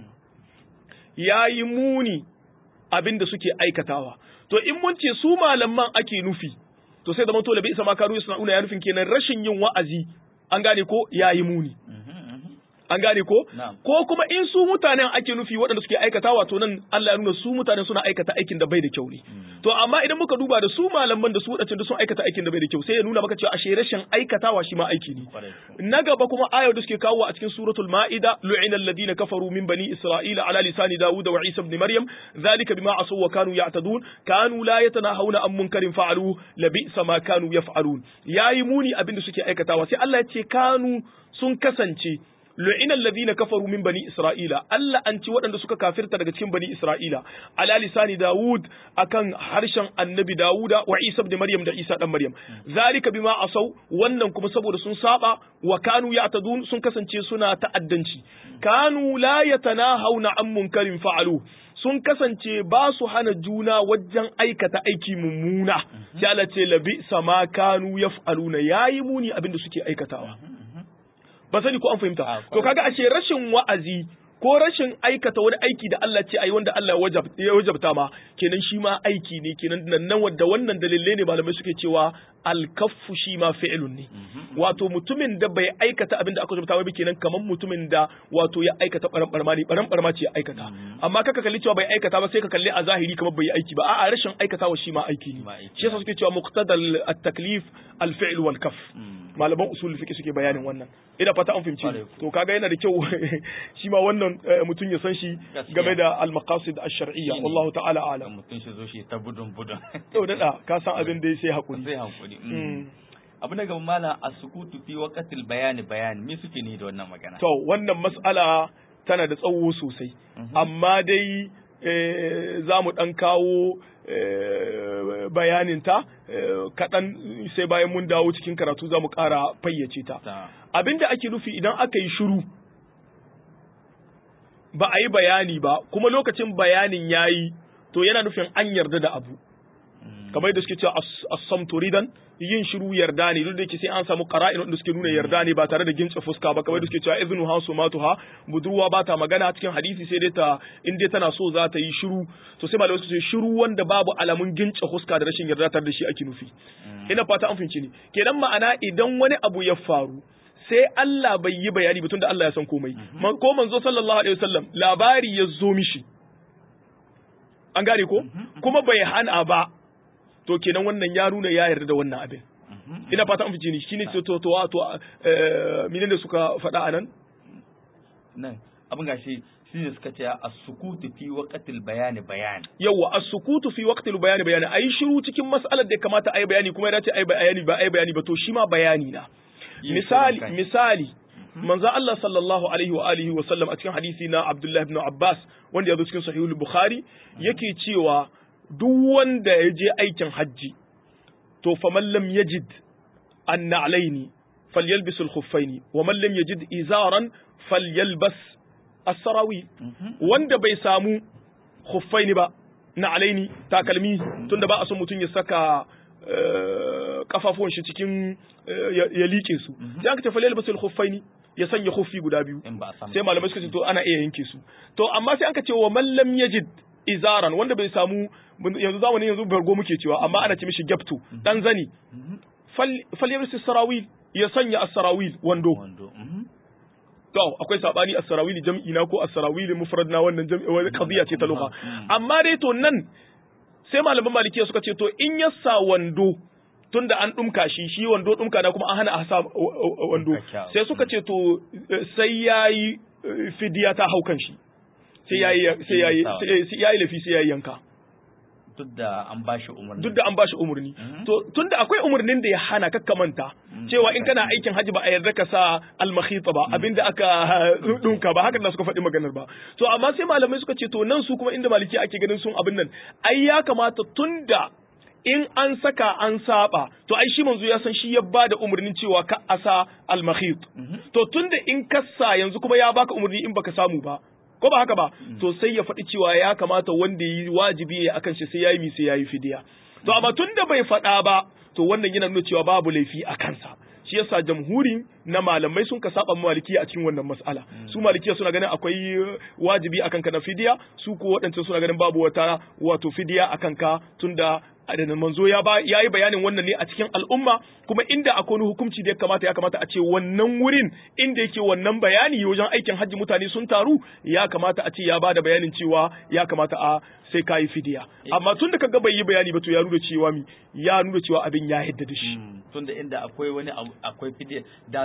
yayi muni abin da suke aikatawa to in mun ce su malaman ake nufi to sai da to labi sama kanu yasna'un ya nufin kenan rashin yin wa'azi an gane ko yayi muni an gane ko Na'am. ko kuma in su mutanen ake nufi waɗanda suke aikatawa to nan Allah ya nuna su mutanen suna aikata aikin da bai da kyau ne to amma idan muka duba da su malaman da su waɗancan da sun aikata aikin da bai da kyau sai ya nuna maka cewa ashe rashin aikatawa shi ma aiki ne kwarai na gaba kuma ayar da suke kawo a cikin suratul ma'ida lu'ina alladhina kafaru min bani isra'ila ala lisani dawud wa isa ibn maryam dhalika bima asaw wa kanu ya'tadun kanu la yatanahawna an munkarin fa'alu labisa ma kanu yaf'alun yayi muni abin da suke aikatawa sai Allah ya ce kanu sun kasance lu'ina alladhina kafaru min bani isra'ila Allah an ci waɗanda suka kafirta daga cikin bani isra'ila ala lisani daud akan harshen annabi dauda wa isa ibn maryam da isa dan maryam zalika bima asau wannan kuma saboda sun saba wa kanu ya'tadun sun kasance suna ta'addanci kanu la yatanahawna an munkarin fa'alu sun kasance ba su hana juna wajen aikata aiki mummuna sai Allah ce labi sama kanu yaf'aluna yayi muni abinda suke aikatawa ba sani ko an fahimta to kaga ashe rashin wa'azi ko rashin aikata wani aiki da Allah ce ayi wanda Allah ya wajabta ma kenan shi ma aiki ne kenan nan nan wanda wannan dalilai ne malamai suke cewa alkaffu shi ma fi'lun ne wato mutumin da bai aikata abin da aka wajabta ba kenan kamar mutumin da wato ya aikata baran barma ne baran barma ce ya aikata amma kaka kalli cewa bai aikata ba sai ka kalli a zahiri kamar bai aiki ba a'a rashin aikatawa shi ma aiki ne shi yasa suke cewa muqtadal at-taklif al-fi'l wal kaf malaman usul fiqh suke bayanin wannan ina fata an fahimci to kaga yana da kyau shi ma wannan mutum ya san shi game da al-maqasid ash-shar'iyya wallahu ta'ala a'lam mutum shi zo shi ta budun budun to dada ka san abin da sai hakuri sai hakuri abu na gaba malam as-sukutu fi waqtil bayani bayani me suke ni da wannan magana to wannan mas'ala tana da tsawo sosai amma dai za mu dan kawo bayaninta kaɗan sai bayan mun dawo cikin karatu za mu ƙara fayyace ta. Abinda ake nufi idan aka yi shiru ba a yi bayani ba kuma lokacin bayanin ya yi to yana nufin an yarda da abu. kamar yadda suke cewa as-samtu ridan yin shiru yarda ne duk da yake sai an samu qara'in wanda suke nuna yarda ne ba tare da gintsa fuska ba kamar yadda suke cewa iznu ha sumatuha budurwa ba ta magana cikin hadisi sai dai ta in dai tana so za ta yi shiru to sai malamai suke shiru wanda babu alamun gintsa fuska da rashin yarda tare da shi ake nufi ina fata an fahimci ni kenan ma'ana idan wani abu ya faru sai Allah bai yi bayani ba tunda Allah ya san komai ko manzo sallallahu alaihi wasallam labari ya zo mishi an gane ko kuma bai hana ba to kenan wannan ya nuna ya yarda da wannan abin ina fata an fice ni shine to to to to minin da suka faɗa anan nan abin gashi shine suka ce as-sukutu fi waqtil bayani bayani yawa as-sukutu fi waqtil bayani bayani ayi shiru cikin mas'alar da ya kamata ayi bayani kuma ya dace ayi bayani ba ayi bayani ba to shi ma bayani na misali misali manzo Allah sallallahu alaihi wa alihi wa sallam a cikin hadisi na Abdullah ibn Abbas wanda ya zo cikin sahihul Bukhari yake cewa duk wanda ya je aikin hajji to fa man lam yajid an na'laini falyalbis al-khuffaini wa man lam yajid izaran falyalbas as-sarawi wanda bai samu khuffaini ba na'laini takalmi tunda ba a son mutum ya saka kafafuwan shi cikin ya liƙe su sai aka ce falyalbas al-khuffaini ya sanya khuffi guda biyu sai malamai suka ce to ana iya yanke su to amma sai aka ce wa man lam yajid izaran wanda bai samu yanzu zamanin yanzu bargo muke cewa amma ana ce mishi gyapto dan zani fal yabsi sarawil ya sanya as-sarawil wando to akwai sabani as-sarawil jam'i na ko as-sarawil mufrad na wannan jam'i wani qadiya ce ta lugha amma dai to nan sai malaman malikiya suka ce to in ya sa wando tunda an dumka shi shi wando dumka na kuma an hana a sa wando sai suka ce to sai yayi fidiya ta haukan shi sai yayi sai yayi sai yayi lafi sai yayi yanka duk da an bashi umarni duk da an bashi umarni to tunda akwai umarnin da ya hana kakka manta cewa in kana aikin haji ba a yarda ka sa almakhita ba abinda aka dunka ba haka da suka faɗi maganar ba to amma sai malamai suka ce to nan su kuma inda maliki ake ganin sun abin nan ai ya kamata tunda in an saka an saba to ai shi manzo ya san shi ya bada umarnin cewa ka asa almakhit to tunda in kassa yanzu kuma ya baka umarni in baka samu ba ko ba haka ba to sai ya faɗi cewa ya kamata wanda yi wajibi ya akan shi sai yayi mi sai yayi fidiya to amma tunda bai faɗa ba to wannan yana nuna cewa babu laifi a kansa shi yasa jamhurin na malamai sun ka saba malikiya a cikin wannan mas'ala su malikiya suna ganin akwai wajibi akan ka na fidiya su ko waɗancan suna ganin babu wata wato fidiya akan ka tunda da manzo ya ba yayi bayanin wannan ne a cikin al'umma kuma inda akwai wani hukunci da ya kamata ya kamata a ce wannan wurin inda yake wannan bayani wajen aikin hajji mutane sun taru ya kamata a ce ya bada bayanin cewa ya kamata a sai kayi fidiya amma tun da kaga bai yi bayani ba to ya nuna cewa mi ya nuna cewa abin ya yadda da shi tun da inda akwai wani akwai fidiya da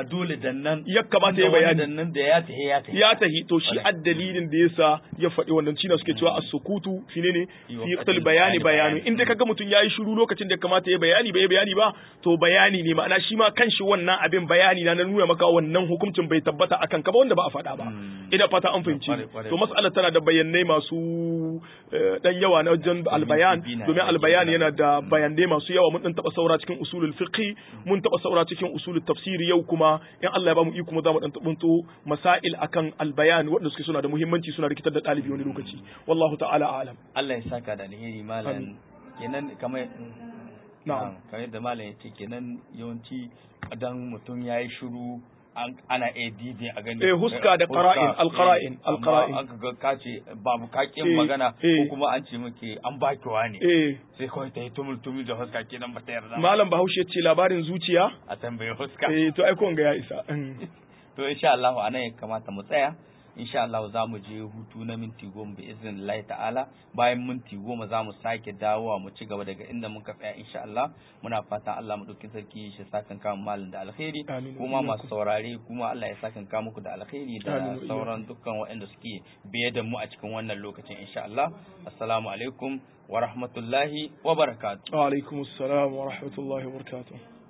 dole da nan ya kamata ya da wani bayani da nan da ya tahi ya tahi ya tahi to shi Kwarai. addalilin da yasa ya faɗi wannan shine suke cewa as-sukutu shine ne Fi fi waqtil waqtil bayani bayani bayani bayani. in dai kaga mutum yayi shiru lokacin da ya kamata ya bayani bai bayani ba to bayani ne ma'ana shi ma kanshi wannan abin bayani na na nuna maka wannan hukuncin bai tabbata akan ka ba wanda ba a faɗa ba Mm. ina fata an fahimci Kwarai, kwarai, to mas'alar tana da bayanai masu eh, dan yawa na wajen albayan bibi na domin aiki albayan da- yana da bayanai masu yawa mun dan taba saura cikin usulul fiqh mun taba saura cikin usulul tafsiri yau kuma in Allah ya ba mu iko mu za mu dan tabunto masail akan albayan wanda suke suna da muhimmanci suna rikitar da dalibi wani lokaci wallahu ta'ala a'lam Allah ya saka da alheri malam Amin. kenan kamar Na'am. kamar yadda malam ya ce kenan yawanci dan mutum ya yi shiru an- ana iya dibe a gani Eh, huska da qara'in, al-qara'in, eh, al-qara'in. amma aka ga ka ce babu kakin Eh, magana eh. ko kuma an ce muke an baki wani eh sai kawai ta yi tumul tumul da huska kenan ba ta yarda ba. malam bahaushe ce labarin zuciya a tambaye huska eh to ai ko ga ya isa to insha Allah a nan ya kamata mu tsaya insha Allah za mu je hutu na minti goma bi iznillahi ta'ala bayan minti goma za mu sake dawowa mu ci gaba daga inda muka tsaya insha Allah muna fatan Allah mu dauki sarki shi sakan kama malin da alkhairi Amin. kuma masu saurare kuma Allah ya sakan ka muku da alkhairi da Amin. sauran dukkan waɗanda suke biye da mu a cikin wannan lokacin insha Allah assalamu alaikum wa rahmatullahi wa barakatuh wa alaikumus salam wa rahmatullahi wa barakatuh